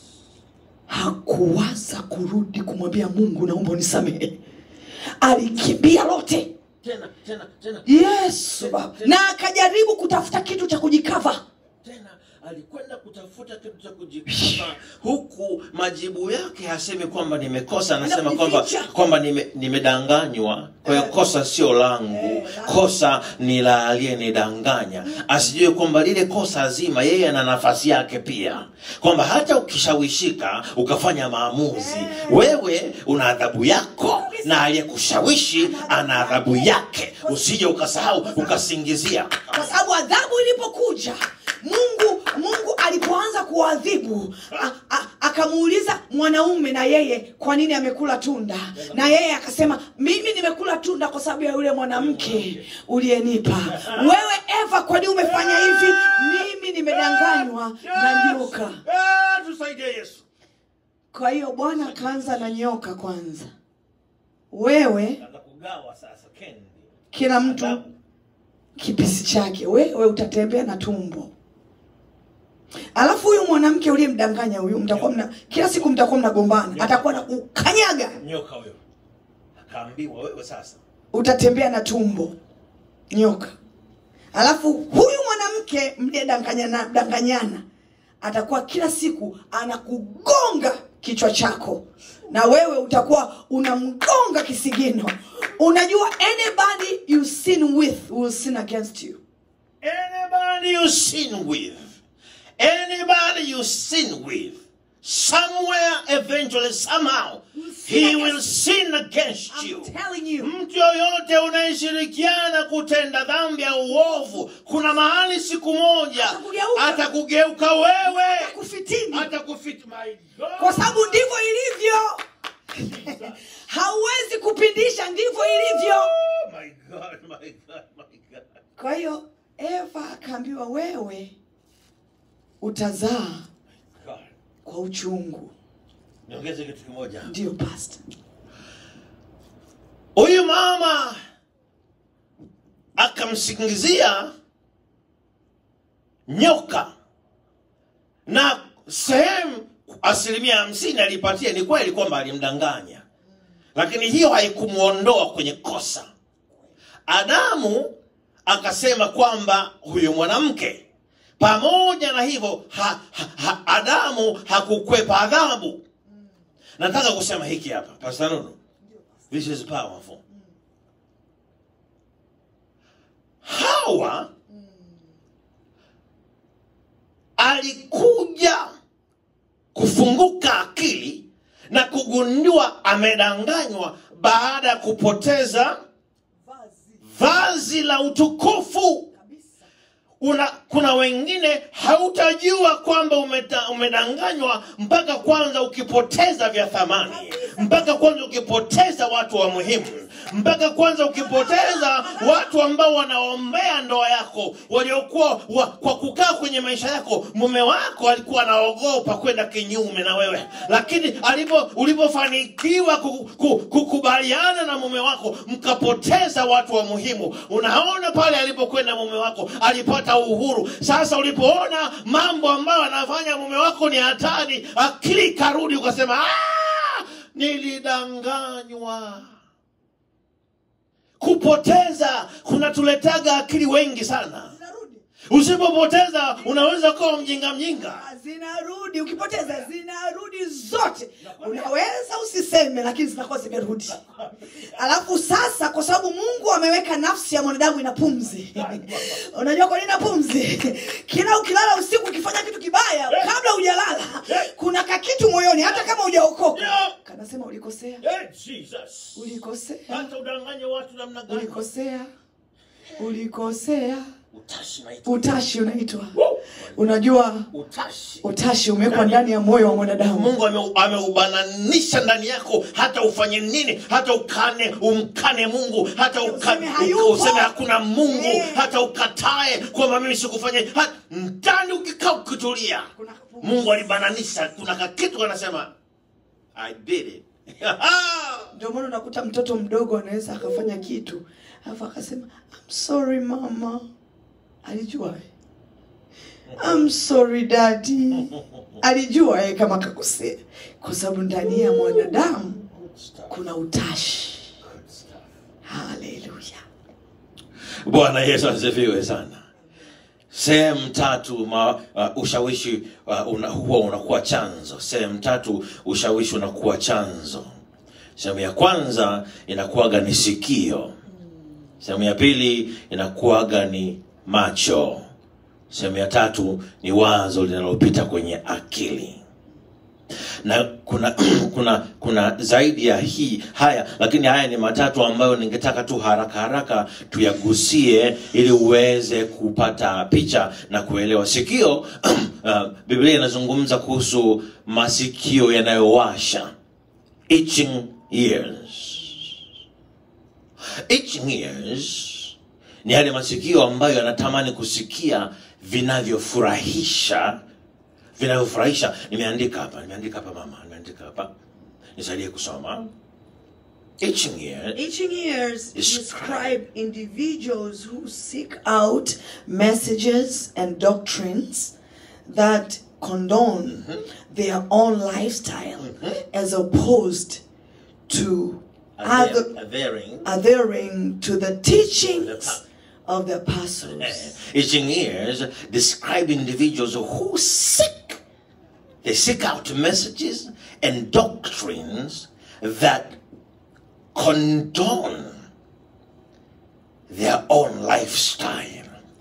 hakuwaza kurudi kumwambia mungu naomba unisamehe alikimbia lote Tena, tena, tena. yesu Baba. na akajaribu kutafuta kitu cha kujikava tena alikwenda kutafuta kitu cha kujikava huku majibu yake hasemi kwamba nimekosa anasema kwamba Anakuficha. kwamba nime- nimedanganywa kwa hiyo kosa sio langu kosa ni la aliyenidanganya asijue kwamba lile kosa zima yeye ana nafasi yake pia kwamba hata ukishawishika ukafanya maamuzi wewe una adhabu yako na aliyekushawishi ana adhabu yake usije ukasahau ukasingizia kwa sababu adhabu ilipokuja mungu mungu alipoanza kuadhibu a- a- akamuuliza mwanaume na yeye kwa nini amekula tunda na yeye akasema mimi nimekula tunda kwa sababu ya yule mwanamke uliyenipa wewe eva kwa nini umefanya hivi mimi nimedanganywa na nyoka Ah, tusaidie yesu kwa hiyo bwana akaanza na nyoka kwanza wewe Anza kugawa sasa kendi kila mtu kipisi chake wewe utatembea na tumbo alafu huyu mwanamke uliyemdanganya huyu mtakuwa mna kila siku mtakuwa mnagombana atakuwa na kukanyaga nyoka huyo akaambiwa wewe sasa utatembea na tumbo nyoka alafu huyu mwanamke mliyedanganyana danganyana atakuwa kila siku anakugonga kichwa chako na wewe utakuwa unamgonga kisigino unajua anybody you sin with will sin against you Anybody you sin with, anybody you sin with, somewhere, eventually, somehow, he will sin against you. I'm telling you Mtu yoyote unayeshirikiana kutenda dhambi ya uovu, kuna mahali siku moja Atakugeuka. atakugeuka wewe, kufitini atakufit. My God. kwa sababu ndivyo ilivyo hauwezi kupindisha ndivyo ilivyo Oh, my God, my God, my God. kwa hiyo eva akaambiwa wewe utazaa God. kwa uchungu Niongeze kitu kimoja. ndiyo pasta Huyu mama akamsingizia nyoka na sehemu asilimia hamsini alipatia ni kweli kwamba alimdanganya, lakini hiyo haikumwondoa kwenye kosa. Adamu akasema kwamba huyu mwanamke, pamoja na hivyo ha, ha, ha, Adamu hakukwepa adhabu. Nataka kusema hiki hapa, Pastor Nunu. This is powerful. Hawa alikuja kufunguka akili na kugundua amedanganywa baada ya kupoteza vazi la utukufu. Una, kuna wengine hautajua kwamba umeta, umedanganywa mpaka kwanza ukipoteza vya thamani, mpaka kwanza ukipoteza watu wa muhimu, mpaka kwanza ukipoteza watu ambao wanaombea ndoa yako, waliokuwa wa, kwa kukaa kwenye maisha yako. Mume wako alikuwa anaogopa kwenda kinyume na wewe, lakini alipo ulipofanikiwa ku- ku- kukubaliana na mume wako, mkapoteza watu wa muhimu. Unaona pale alipokwenda mume wako alipata uhuru. Sasa ulipoona mambo ambayo anafanya mume wako ni hatari, akili ikarudi, ukasema "Ah, nilidanganywa. Kupoteza kunatuletaga akili wengi sana. zinarudi Usipopoteza unaweza kuwa mjinga mjinga. zinarudi ukipoteza zinarudi zote unaweza usiseme lakini zinakuwa zimerudi alafu sasa kwa sababu mungu ameweka nafsi ya mwanadamu ina pumzi unajua kwa nini ina pumzi kila ukilala usiku ukifanya kitu kibaya kabla hujalala kuna kakitu moyoni hata kama hujaokoka kanasema ulikosea Eh, Jesus. ulikosea Hata udanganye watu namna gani? ulikosea ulikosea Utashi naitwa. utashi unaitwa unajua Utashi. utashi umewekwa ndani ya moyo wa mwanadamu Mungu ame- ameubananisha ndani yako, hata ufanye nini, hata ukane umkane Mungu, hata uka, Useme hayupo. useme hakuna Mungu, Eh. hata ukatae kwamba mimi sikufanye, hata ndani ukikaa ukitulia, Kuna kapumzi. Mungu alibananisha. Kuna kakitu anasema I did it. ndio maana unakuta mtoto mdogo anaweza akafanya kitu alafu akasema I'm sorry mama alijua eh? I'm sorry daddy alijua eh, kama kakosea kwa sababu ndani ya mwanadamu kuna utashi haleluya Bwana Yesu asifiwe sana. Sehemu tatu ma, uh, ushawishi uh, una, huwa unakuwa chanzo. Sehemu tatu ushawishi unakuwa chanzo. Sehemu ya kwanza inakuwaga ni sikio. Sehemu ya pili inakuwaga ni macho. Sehemu ya tatu ni wazo linalopita kwenye akili na kuna kuna kuna zaidi ya hii haya lakini haya ni matatu ambayo ningetaka tu haraka haraka tuyagusie ili uweze kupata picha na kuelewa sikio uh, biblia inazungumza kuhusu masikio yanayowasha itching ears itching ears ni yale masikio ambayo yanatamani kusikia vinavyofurahisha vinavyofurahisha nimeandika hapa nimeandika hapa mama nimeandika hapa nisaidie kusoma itching ear Itching ears Describe. describe individuals who seek out messages and doctrines that condone their own lifestyle as opposed to other Adhering adhering to the teachings of the apostles. Itching ears describe individuals who seek, they seek out messages and doctrines that condone their own lifestyle.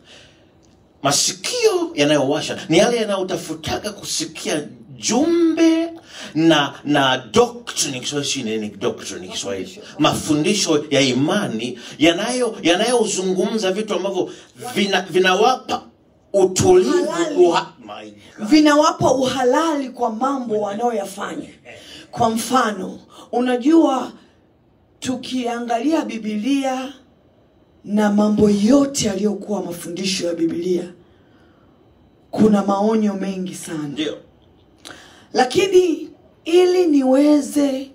Masikio yanayowasha ni yale yanayotafutaga kusikia jumbe na na doctrine Kiswahili si nini doctrine Kiswahili mafundisho ya imani yanayo yanayozungumza vitu ambavyo vina, vinawapa utulivu Halali. wa, my God. vinawapa uhalali kwa mambo wanayoyafanya kwa mfano unajua tukiangalia bibilia na mambo yote yaliyokuwa mafundisho ya bibilia kuna maonyo mengi sana ndio lakini ili niweze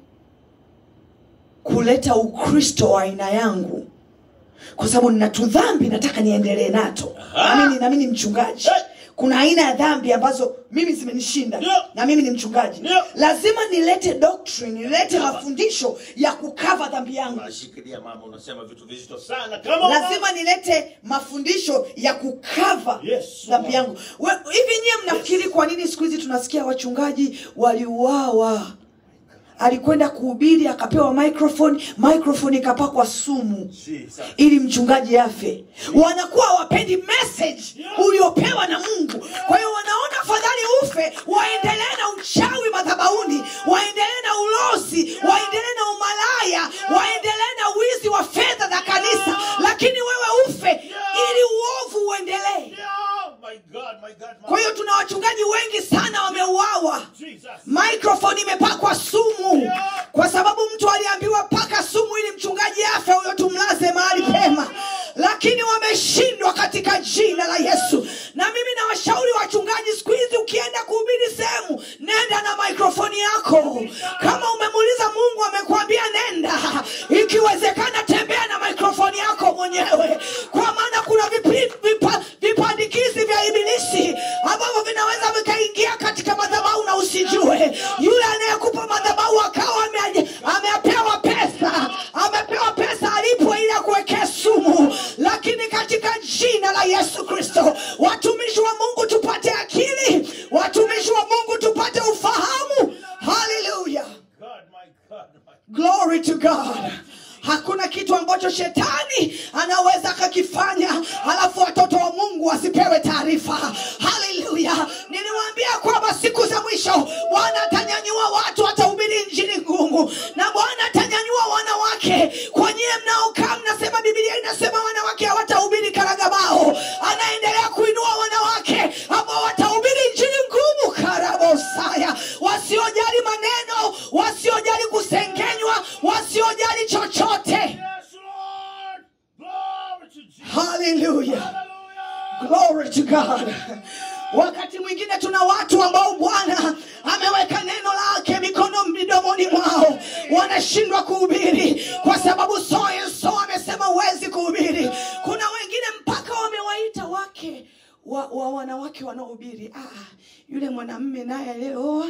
kuleta ukristo wa aina yangu kwa sababu nina tu dhambi nataka niendelee nato Aha. nami ni- nami ni mchungaji Hey. kuna aina ya dhambi ambazo mimi zimenishinda Ndio. na mimi ni mchungaji Ndio. lazima nilete doctrine nilete mafundisho ya kukava dhambi yangu Unashikilia mama unasema vitu vizito sana kama lazima nilete mafundisho ya kukava Yes, dhambi yangu We- hivi nyie mnafikiri kwa nini siku hizi tunasikia wachungaji waliuawa alikwenda kuhubiri akapewa microphone microphone ikapakwa sumu Jesus. ili mchungaji afe wanakuwa hawapendi message uliopewa na mungu kwa hiyo wanaona afadhali ufe waendelee na uchawi madhabauni waendelee na ulozi waendelee na umalaya waendelee na wizi wa fedha za kanisa lakini wewe ufe ili uovu uendelee Yeah, my God, my God, my kwa hiyo tuna wachungaji wengi sana wameuawa Jesus. microphone imepakwa sumu kwa sababu mtu aliambiwa paka sumu ili mchungaji afe huyo tumlaze mahali pema lakini wameshindwa katika jina la yesu na mimi nawashauri wachungaji siku hizi ukienda kuhubiri sehemu nenda na maikrofoni yako kama umemuuliza mungu amekwambia nenda ikiwezekana tembea na maikrofoni yako mwenyewe kwa maana kuna vipi, vipa, vipandikizi vya ibilisi ambavyo vinaweza vikaingia katika madhabahu na usijue yule anayekupa madhabahu akawa ame- amepewa pesa amepewa pesa alipo ili akuwekee sumu lakini katika jina la yesu kristo watumishi wa mungu tupate akili watumishi wa mungu tupate ufahamu haleluya God, my God, my glory to god hakuna kitu ambacho shetani anaweza akakifanya halafu watoto wa mungu wasipewe taarifa haleluya niliwaambia kwamba siku za mwisho bwana atanyanyua watu atahubiri injili ngumu na bwana atanyanyua wanawake kwa nyie mnaokaa mnasema bibilia inasema wanawake hawatahubiri karagabao anaendelea kuinua wanawake ambao watahubiri injili ngumu karabosaya wasiojali maneno wasiojali kusengenywa wasiojali chochote Yes, Lord. Glory to Jesus. haleluya Hallelujah. glory to god wakati mwingine tuna watu ambao bwana ameweka neno lake mikono midomoni mwao wanashindwa kuhubiri kwa sababu so and so amesema huwezi kuhubiri kuna wengine mpaka wamewaita wake wa, wa wanawake wanaohubiri ah, yule mwanamme naye aliyeoa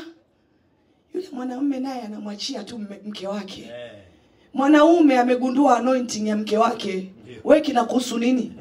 yule mwanamume naye anamwachia tu mme- mke wake Eh, mwanaume amegundua anointing ya mke wake we kinakuhusu nini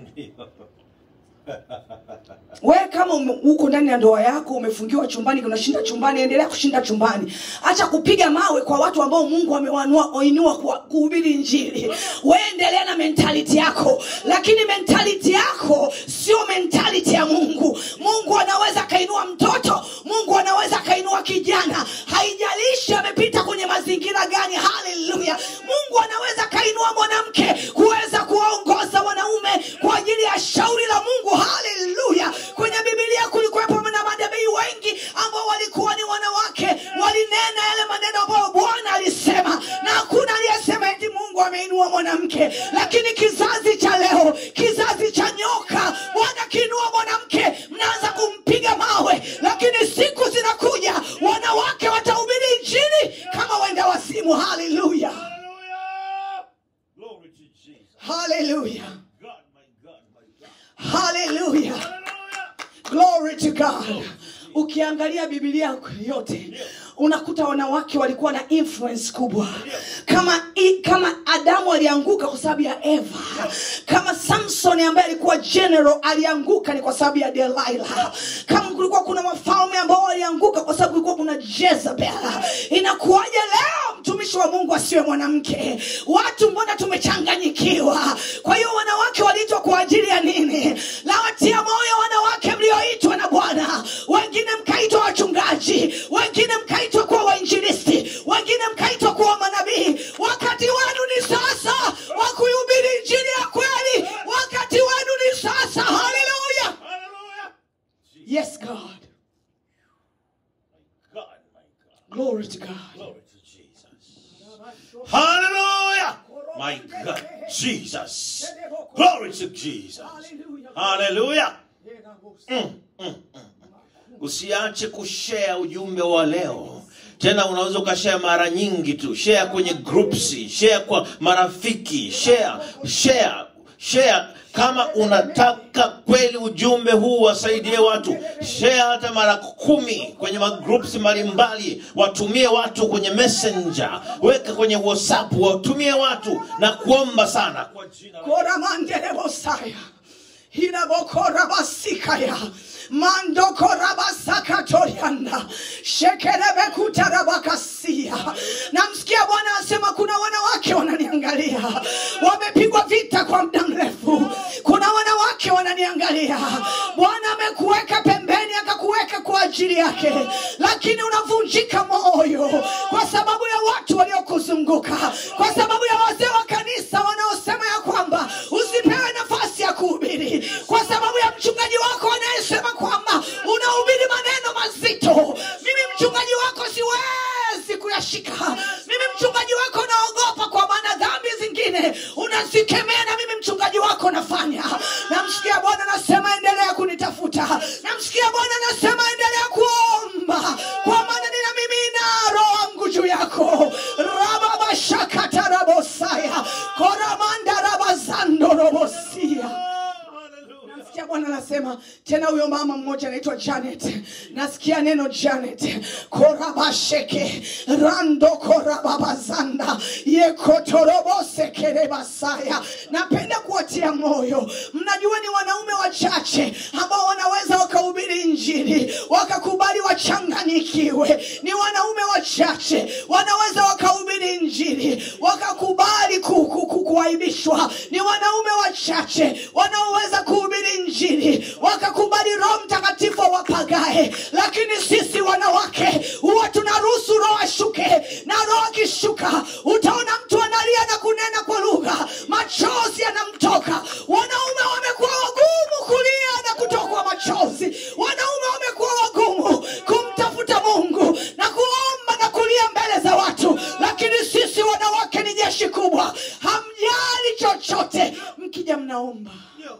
we kama ume- uko ndani ya ndoa yako umefungiwa chumbani unashinda chumbani endelea kushinda chumbani acha kupiga mawe kwa watu ambao mungu amewainua kuhubiri injili we endelea na mentality yako lakini mentality yako sio mentality ya mungu mungu anaweza akainua mtoto mungu anaweza akainua kijana haijalishi amepita kwenye mazingira gani haleluya mungu anaweza akainua mwanamke kuweza kuwaongoza wanaume kwa ajili ya shauri la mungu haleluya kwenye bibilia kulikuwepo na manabii wengi ambao walikuwa ni wanawake walinena yale maneno ambayo bwana alisema na hakuna aliyesema eti mungu ameinua mwanamke lakini kizazi cha leo kizazi cha nyoka bwana kiinua mwanamke mnaanza kumpiga mawe lakini siku zinakuja wanawake watahubiri injili kama wenda wazimu haleluya Hallelujah. Glory to Jesus. haleluya God, my God, my God. haleluya Hallelujah. glory to god ukiangalia bibilia yote unakuta wanawake walikuwa na influence kubwa kama i, kama adamu alianguka kwa sababu ya eva kama samson ambaye alikuwa general alianguka ni kwa sababu ya delilah kama kulikuwa kuna wafalme ambao walianguka kwa sababu kulikuwa kuna jezebel inakuwaje leo mtumishi wa mungu asiwe mwanamke watu mbona tumechanganyikiwa kwa hiyo wanawake waliitwa kwa ajili ya nini lawatia moyo wanawake mlioitwa na bwana wengine mkaitwa wachungaji wengine mkaitwa kuwa wainjilisti wengine mkaitwa kuwa manabii wakati wenu ni sasa wa kuihubiri injili ya kweli wakati wenu ni sasa haleluya Hallelujah. yes god God, my God. glory to god Glory to Jesus. Hallelujah. My God. Jesus. Glory to Jesus. Hallelujah. Mm, mm, mm. Usiache kushare ujumbe wa leo. Tena unaweza ukashare mara nyingi tu. Share kwenye groups, share kwa marafiki, share, share, share kama unataka kweli ujumbe huu wasaidie watu share hata mara kumi kwenye magroups mbalimbali watumie watu kwenye messenger weka kwenye whatsapp watumie watu na kuomba sana kwa jina la koramandelebosaya hirabokorabasikaya mandokorabasakatorianda shekerebekutarabakasia namsikia bwana asema kuna wanawake wananiangalia wamepigwa vita kwa muda mrefu kuna wanawake wananiangalia bwana amekuweka pembeni akakuweka kwa ajili yake lakini unavunjika moyo kwa sababu ya watu waliokuzunguka kwa sababu ya wazee wa kanisa wanaosema ya kwamba usipewe nafasi ya kuhubiri kwa sababu ya mchungaji wako anayesema kwamba unahubiri maneno mazito mimi mchungaji wako siwezi kuyashika mimi mchungaji wako naogopa kwa maana dhambi zingine unazikemea na mimi mchungaji wako nafanya namsikia bwana anasema endelea kunitafuta namsikia bwana anasema endelea kuomba kwa maana nina mimi na roho wangu juu yako rababashakatarabosaya koramandarabazandorobosia Hallelujah. nasikia bwana anasema tena huyo mama mmoja anaitwa janet nasikia neno janet korabasheke rando korababazanda yekotorobosekerebasaya napenda kuwatia moyo mnajua ni wanaume wachache ambao wanaweza wakahubiri injili wakakubali wachanganyikiwe ni wanaume wachache wanaweza wakahubiri injili wakakubali ku, ku, ku, kuaibishwa ni wanaume wachache wanaoweza kuhubiri injili wakakubali roho mtakatifu wapagae lakini sisi wanawake huwa tunaruhusu roho ashuke na roho akishuka utaona mtu analia na kunena kwa lugha machozi yanamtoka wanaume wamekuwa wagumu kulia na kutokwa machozi wanaume wamekuwa wagumu kumtafuta mungu na kuomba na kulia mbele za watu lakini sisi wanawake ni jeshi kubwa hamjali chochote mkija mnaomba Ndio.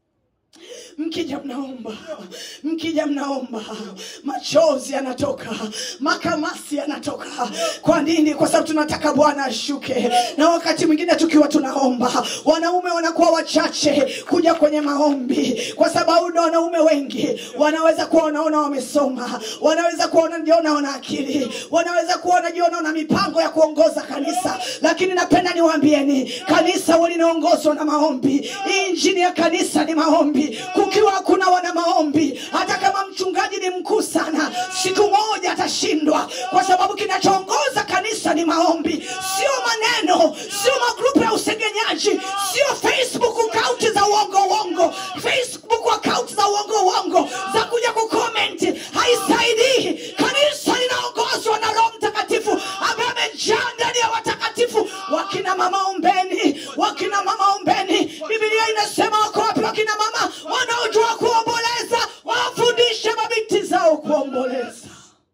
mkija mnaomba mkija mnaomba machozi yanatoka makamasi yanatoka kwa nini kwa sababu tunataka bwana ashuke na wakati mwingine tukiwa tunaomba wanaume wanakuwa wachache kuja kwenye maombi kwa sababu na wanaume wengi wanaweza kuwa wanaona wamesoma wanaweza kuwa wanajiona wana akili wanaweza kuwa wanajiona wana mipango ya kuongoza kanisa lakini napenda niwaambieni kanisa huwa linaongozwa na maombi hii injini ya kanisa ni maombi kukiwa hakuna wana maombi hata kama mchungaji ni mkuu sana siku moja atashindwa kwa sababu kinachoongoza kanisa ni maombi sio maneno sio magrupu ya usengenyaji sio facebook akaunti za uongo uongo facebook akaunti za uongo uongo za kuja kukomenti haisaidii kanisa linaongozwa na roho mtakatifu ambaye amejaa ndani ya watakatifu wakina mama ombeni wakina mama ombeni bibilia inasema wako wapi wakina mama wanaojua kuomboleza wawafundishe mabinti zao kuomboleza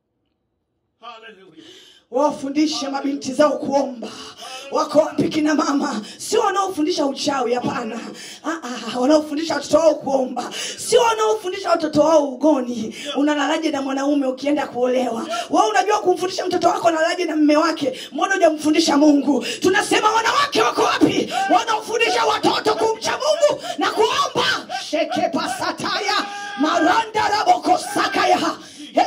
Hallelujah. wawafundishe mabinti zao kuomba wako wapi kina mama sio wanaofundisha uchawi hapana Ah, ah, wanaofundisha watoto wao kuomba sio wanaofundisha watoto wao ugoni unalalaje na mwanaume ukienda kuolewa wa unajua kumfundisha mtoto wako analalaje na mme wake mbona hujamfundisha mungu tunasema wanawake wako wapi wanaofundisha watoto kumcha mungu na kuomba sheke pasataya maranda rabokosakaya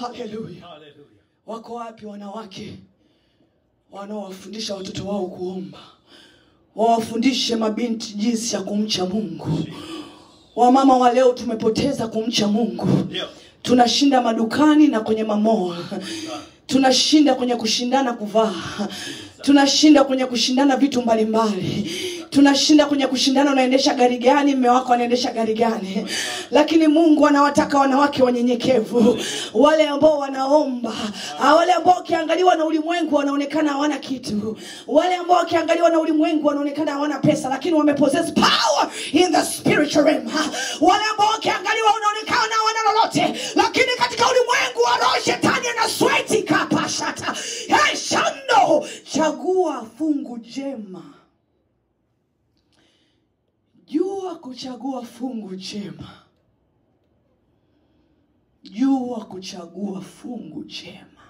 haleluya wako wapi wanawake wanaowafundisha watoto wao kuomba wawafundishe mabinti jinsi ya kumcha mungu wamama wa leo tumepoteza kumcha mungu Ndio. tunashinda madukani na kwenye mamoa tunashinda kwenye kushindana kuvaa tunashinda kwenye kushindana vitu mbalimbali tunashinda kwenye kushindana unaendesha gari gani mme wako anaendesha gari gani lakini mungu anawataka wanawake wanyenyekevu wale ambao wanaomba ah, wale ambao wakiangaliwa na ulimwengu wanaonekana hawana kitu wale ambao wakiangaliwa na ulimwengu wanaonekana hawana pesa lakini wamepossess power in the spiritual realm Ah, wale ambao wakiangaliwa wanaonekana hawana lolote lakini katika ulimwengu wa roho shetani anasweti kapashata hey, shando chagua fungu jema jua kuchagua fungu jema jua kuchagua fungu jema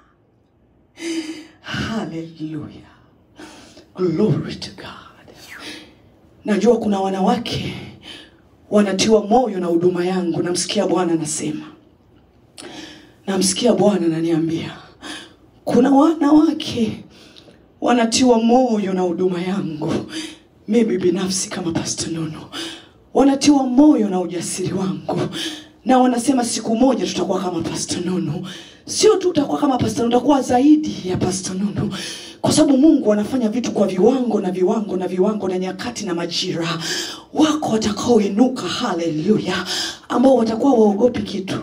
haleluya glory to god najua kuna wanawake wanatiwa moyo na huduma yangu namsikia bwana anasema namsikia bwana ananiambia kuna wanawake wanatiwa moyo na huduma yangu mimi binafsi kama Pastor Nono, wanatiwa moyo na ujasiri wangu, na wanasema siku moja tutakuwa kama Pastor Nono. Sio tu utakuwa kama Pastor Nono, utakuwa zaidi ya Pastor Nono, kwa sababu Mungu anafanya vitu kwa viwango na viwango na viwango na nyakati na majira. Wako watakaoinuka, haleluya, ambao watakuwa waogopi kitu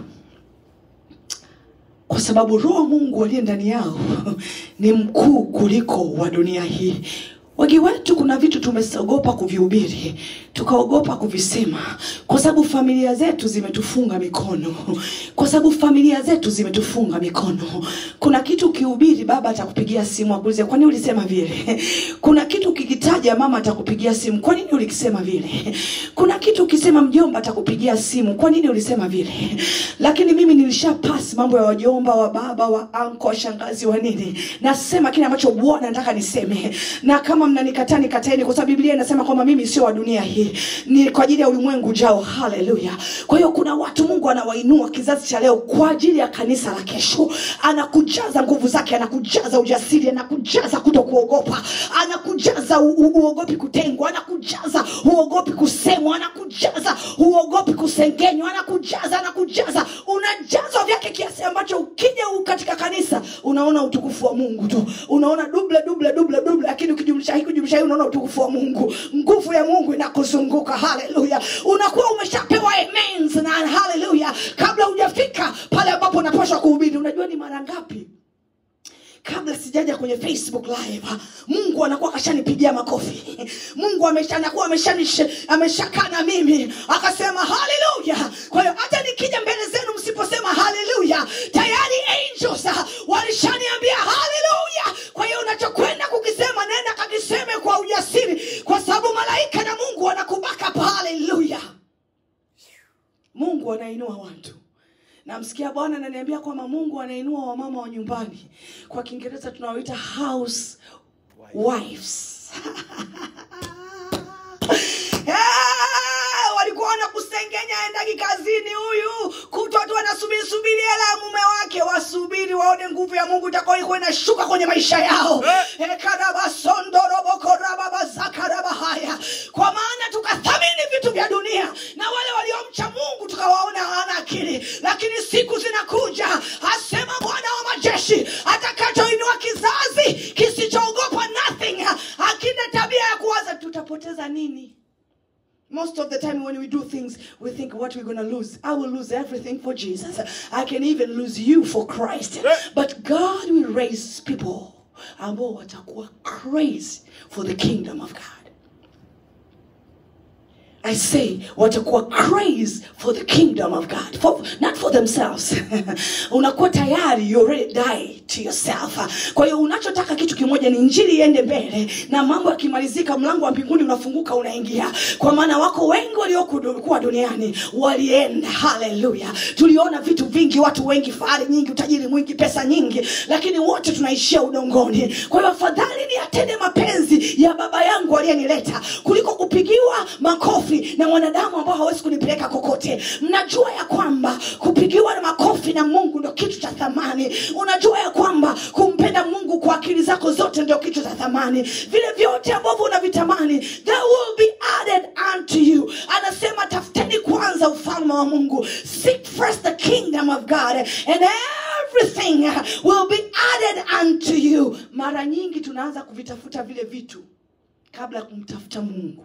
kwa sababu roho Mungu aliye ndani yao ni mkuu kuliko wa dunia hii. Wengi wetu kuna vitu tumeogopa kuvihubiri, tukaogopa kuvisema, kwa sababu familia zetu zimetufunga mikono, kwa sababu familia zetu zimetufunga mikono. Kuna kitu ukihubiri, baba atakupigia simu akuulize, kwa nini ulisema vile? Kuna kitu ukikitaja, mama atakupigia simu, kwa nini ulikisema vile? Kuna kitu ukisema, mjomba atakupigia simu, kwa nini ulisema vile? Lakini mimi nilisha pass mambo ya wajomba, wa baba, wa anko, wa shangazi, wa nini. Nasema kile ambacho Bwana anataka niseme, na kama mnanikataa nikataeni, kwa sababu Biblia inasema kwamba mimi sio wa dunia hii, ni kwa ajili ya ulimwengu ujao. Haleluya! Kwa hiyo kuna watu Mungu anawainua kizazi cha leo kwa ajili ya kanisa la kesho, anakujaza nguvu zake, anakujaza ujasiri, anakujaza kuto kuogopa, anakujaza u- u- uogopi kutengwa, anakujaza uogopi kusemwa, anakujaza uogopi kusengenywa, anakujaza anakujaza, unajazwa vyake kiasi ambacho ukija u- katika kanisa unaona utukufu wa Mungu tu, unaona dubla dubla dubla dubla, lakini ukijumlisha hii kujumlisha hii unaona utukufu wa Mungu, nguvu ya Mungu inakuzunguka. Haleluya, unakuwa umeshapewa amens na haleluya, kabla hujafika pale ambapo unapaswa kuhubiri. Unajua ni mara ngapi kabla sijaja kwenye facebook live mungu anakuwa akashanipigia makofi mungu amesha- anakuwa ameshanish- ameshakaa na mimi akasema haleluya kwa hiyo hata nikija mbele zenu msiposema haleluya tayari angels ah, walishaniambia haleluya kwa hiyo unachokwenda kukisema nenda kakiseme kwa ujasiri kwa sababu malaika na mungu wanakubaka haleluya mungu anainua watu namsikia bwana ananiambia kwamba mungu anainua wamama wa nyumbani kwa kiingereza tunawaita house wives Eh, walikuwa wanakusengenya aendagi kazini huyu kutwa tu anasubiri subiri hela ya mume wake wasubiri waone nguvu ya mungu itakaoikuwa inashuka kwenye maisha yao Eh, karabasondorobokorababazakarabahaya kwa maana tukathamini vitu vya dunia na wale waliomcha mungu tukawaona hawana akili lakini siku zinakuja asema bwana wa majeshi atakachoinua kizazi kisichoogopa nothing akina tabia ya kuwaza tutapoteza nini Most of the time when we do things, we think what we're going to lose. I will lose everything for Jesus. I can even lose you for Christ. But God will raise people ambao watakuwa crazy for the kingdom of God. I say watakuwa crazy for the kingdom of God, for, not for themselves. Unakuwa tayari you already die to yourself. Kwa hiyo unachotaka kitu kimoja ni injili iende mbele, na mambo yakimalizika, mlango wa mbinguni unafunguka, unaingia. Kwa maana wako wengi waliokuwa duniani walienda. Haleluya! Tuliona vitu vingi, watu wengi, fahari nyingi, utajiri mwingi, pesa nyingi, lakini wote tunaishia udongoni. Kwa hiyo afadhali ni atende mapenzi ya baba yangu aliyenileta kuliko kupigiwa makofi makofi na mwanadamu ambao hawezi kunipeleka kokote mnajua ya kwamba kupigiwa na makofi na mungu ndo kitu cha thamani unajua ya kwamba kumpenda mungu kwa akili zako zote ndio kitu cha thamani vile vyote ambavyo unavitamani they will be added unto you anasema tafuteni kwanza ufalme wa mungu seek first the kingdom of god and everything will be added unto you mara nyingi tunaanza kuvitafuta vile vitu kabla ya kumtafuta mungu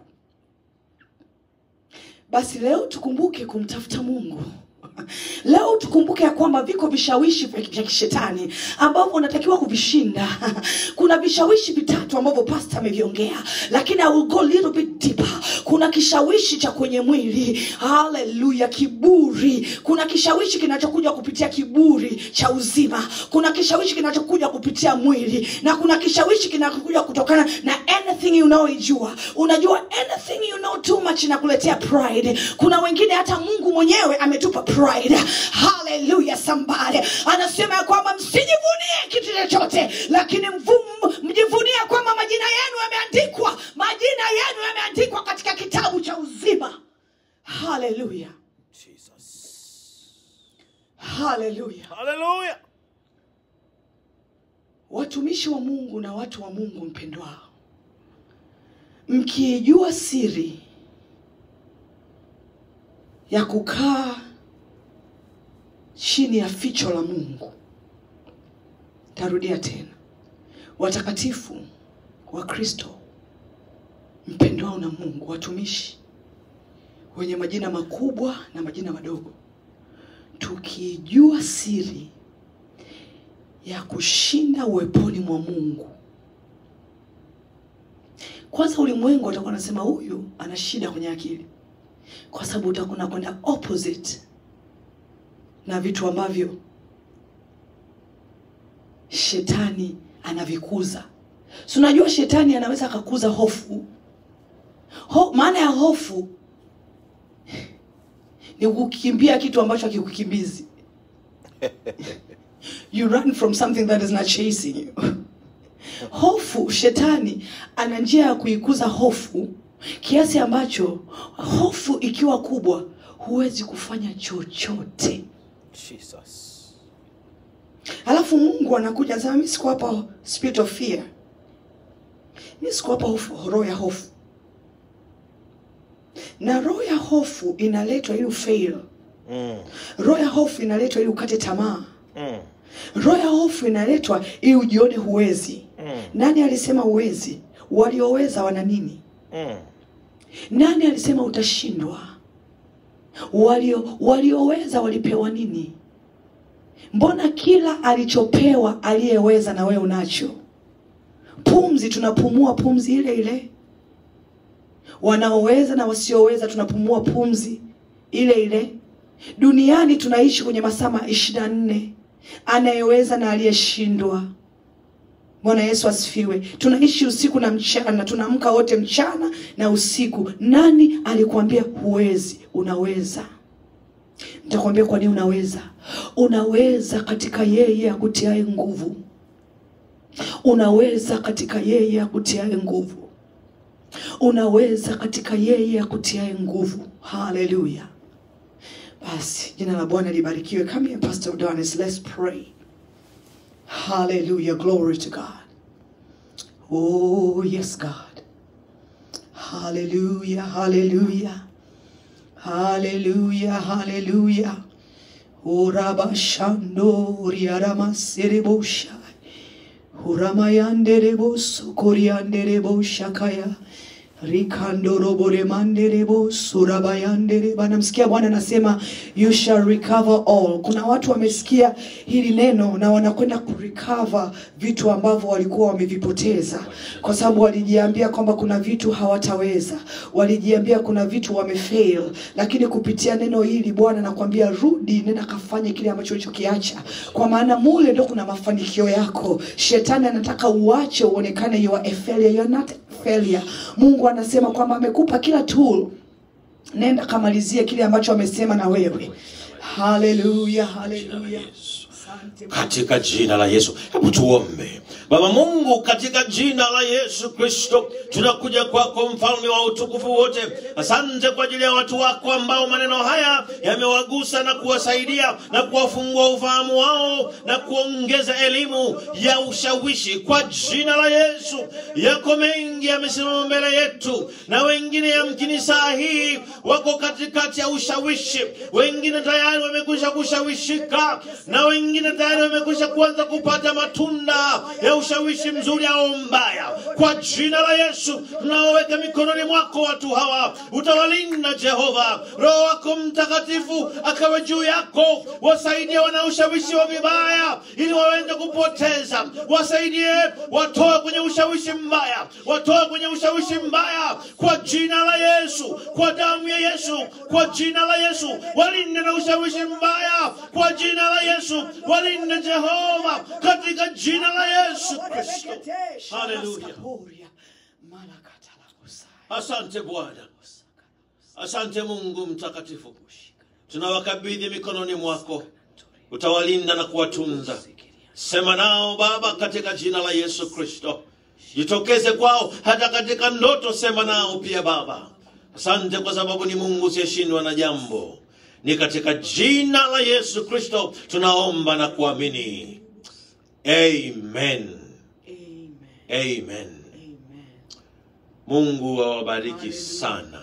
basi leo tukumbuke kumtafuta mungu leo tukumbuke ya kwamba viko vishawishi vya vya kishetani ambavyo unatakiwa kuvishinda kuna vishawishi vitatu ambavyo pasta ameviongea lakini I will go a little bit deeper kuna kishawishi cha kwenye mwili haleluya kiburi kuna kishawishi kinachokuja kupitia kiburi cha uzima kuna kishawishi kinachokuja kupitia mwili na kuna kishawishi kinachokuja kutokana na anything unaoijua unajua anything you know too much inakuletea pride kuna wengine hata mungu mwenyewe ametupa pride haleluya somebody anasema ya kwamba msijivunie kitu chochote lakini mvum- mjivunie kwamba majina yenu yameandikwa majina yenu yameandikwa katika kitabu cha uzima haleluya haleluya Hallelujah. watumishi wa mungu na watu wa mungu mpendwao mkiijua siri ya kukaa chini ya ficho la mungu tarudia tena watakatifu wa kristo mpendwao na mungu watumishi wenye majina makubwa na majina madogo tukijua siri ya kushinda uweponi mwa mungu kwanza ulimwengu watakuwa nasema huyu ana shida kwenye akili kwa sababu utakuwa unakwenda opposite na vitu ambavyo shetani anavikuza si unajua shetani anaweza akakuza hofu Ho, maana ya hofu ni kukimbia kitu ambacho hakikukimbizi you run from something that is not chasing you hofu shetani ana njia ya kuikuza hofu kiasi ambacho hofu ikiwa kubwa huwezi kufanya chochote Jesus. alafu mungu anakuja anasema mi sikuwapa spirit of fear mi sikuwapa hofu- roho ya hofu na roho ya hofu inaletwa ili ufail Mm. roho ya hofu inaletwa ili ukate tamaa Mm. roho ya hofu inaletwa ili ujione huwezi Mm. nani alisema huwezi walioweza wana nini Mm. nani alisema utashindwa walio walioweza walipewa nini mbona kila alichopewa aliyeweza na wewe unacho pumzi tunapumua pumzi ile ile wanaoweza na wasioweza tunapumua pumzi ile ile duniani tunaishi kwenye masaa ishirini na nne anayeweza na aliyeshindwa bwana yesu asifiwe tunaishi usiku na mchana tunaamka wote mchana na usiku nani alikuambia huwezi unaweza nitakwambia kwa nini unaweza unaweza katika yeye akutiae nguvu unaweza katika yeye akutiae nguvu unaweza katika yeye akutiae nguvu haleluya basi jina la bwana libarikiwe come here pastor Donis, let's pray hallelujah glory to god oh yes god hallelujah hallelujah hallelujah hallelujah urabashandoriaramaserebosha uramayanderebosokoryandereboshakaya rikandoroboremanderebo namsikia bwana anasema you shall recover all kuna watu wamesikia hili neno na wanakwenda kurecover vitu ambavyo walikuwa wamevipoteza kwa sababu walijiambia kwamba kuna vitu hawataweza walijiambia kuna vitu wamefail lakini kupitia neno hili bwana nakwambia rudi nenda kafanye kile ambacho ulichokiacha kwa maana mule ndo kuna mafanikio yako shetani anataka uache uonekane you are a failure. You are not a failure mungu anasema kwamba amekupa kila tool nenda kamalizie kile ambacho amesema na wewe haleluya haleluya katika jina la Yesu. Hebu tuombe. Baba Mungu, katika jina la Yesu Kristo, tunakuja kwako, mfalme wa utukufu wote. Asante kwa ajili ya watu wako ambao maneno haya yamewagusa na kuwasaidia na kuwafungua ufahamu wao na kuongeza elimu ya ushawishi kwa jina la Yesu. Yako mengi yamesimama mbele yetu, na wengine yamkini saa hii wako katikati ya ushawishi, wengine tayari wamekwisha kushawishika, na wengine tayari wamekwisha kuanza kupata matunda ya ushawishi mzuri au mbaya. Kwa jina la Yesu tunaoweka mikononi mwako watu hawa, utawalinda Jehova. Roho wako Mtakatifu akawe juu yako, wasaidie wanaoshawishi wa vibaya ili waweze kupoteza, wasaidie watoe kwenye ushawishi mbaya, watoe kwenye ushawishi mbaya kwa jina la Yesu, kwa damu ya Yesu, kwa jina la Yesu, walinde na ushawishi mbaya kwa jina la Yesu, walinde Jehova, katika jina la Yesu Kristo. Haleluya. Asante Bwana, asante Mungu mtakatifu, tunawakabidhi mikononi mwako, utawalinda na kuwatunza. Sema nao Baba, katika jina la Yesu Kristo, jitokeze kwao hata katika ndoto, sema nao pia Baba. Asante kwa sababu ni Mungu usiyeshindwa na jambo. Ni katika jina la Yesu Kristo tunaomba na kuamini, amen, amen. Mungu awabariki sana,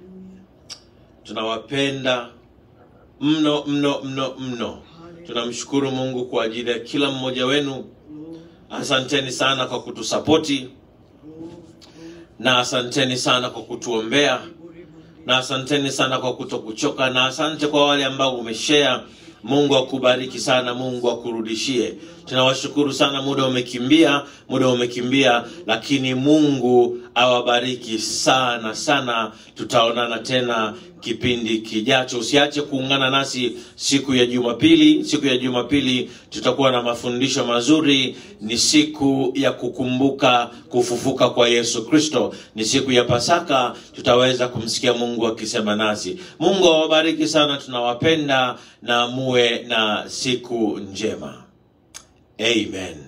tunawapenda mno mno mno mno. Tunamshukuru Mungu kwa ajili ya kila mmoja wenu. Asanteni sana kwa kutusapoti na asanteni sana kwa kutuombea na asanteni sana kwa kutokuchoka na asante kwa wale ambao umeshare. Mungu akubariki sana, Mungu akurudishie. Tunawashukuru sana, muda umekimbia, muda umekimbia, lakini Mungu awabariki sana sana. Tutaonana tena kipindi kijacho. Usiache kuungana nasi siku ya Jumapili. Siku ya Jumapili tutakuwa na mafundisho mazuri. Ni siku ya kukumbuka kufufuka kwa Yesu Kristo, ni siku ya Pasaka. Tutaweza kumsikia Mungu akisema nasi. Mungu awabariki sana, tunawapenda na muwe na siku njema. Amen.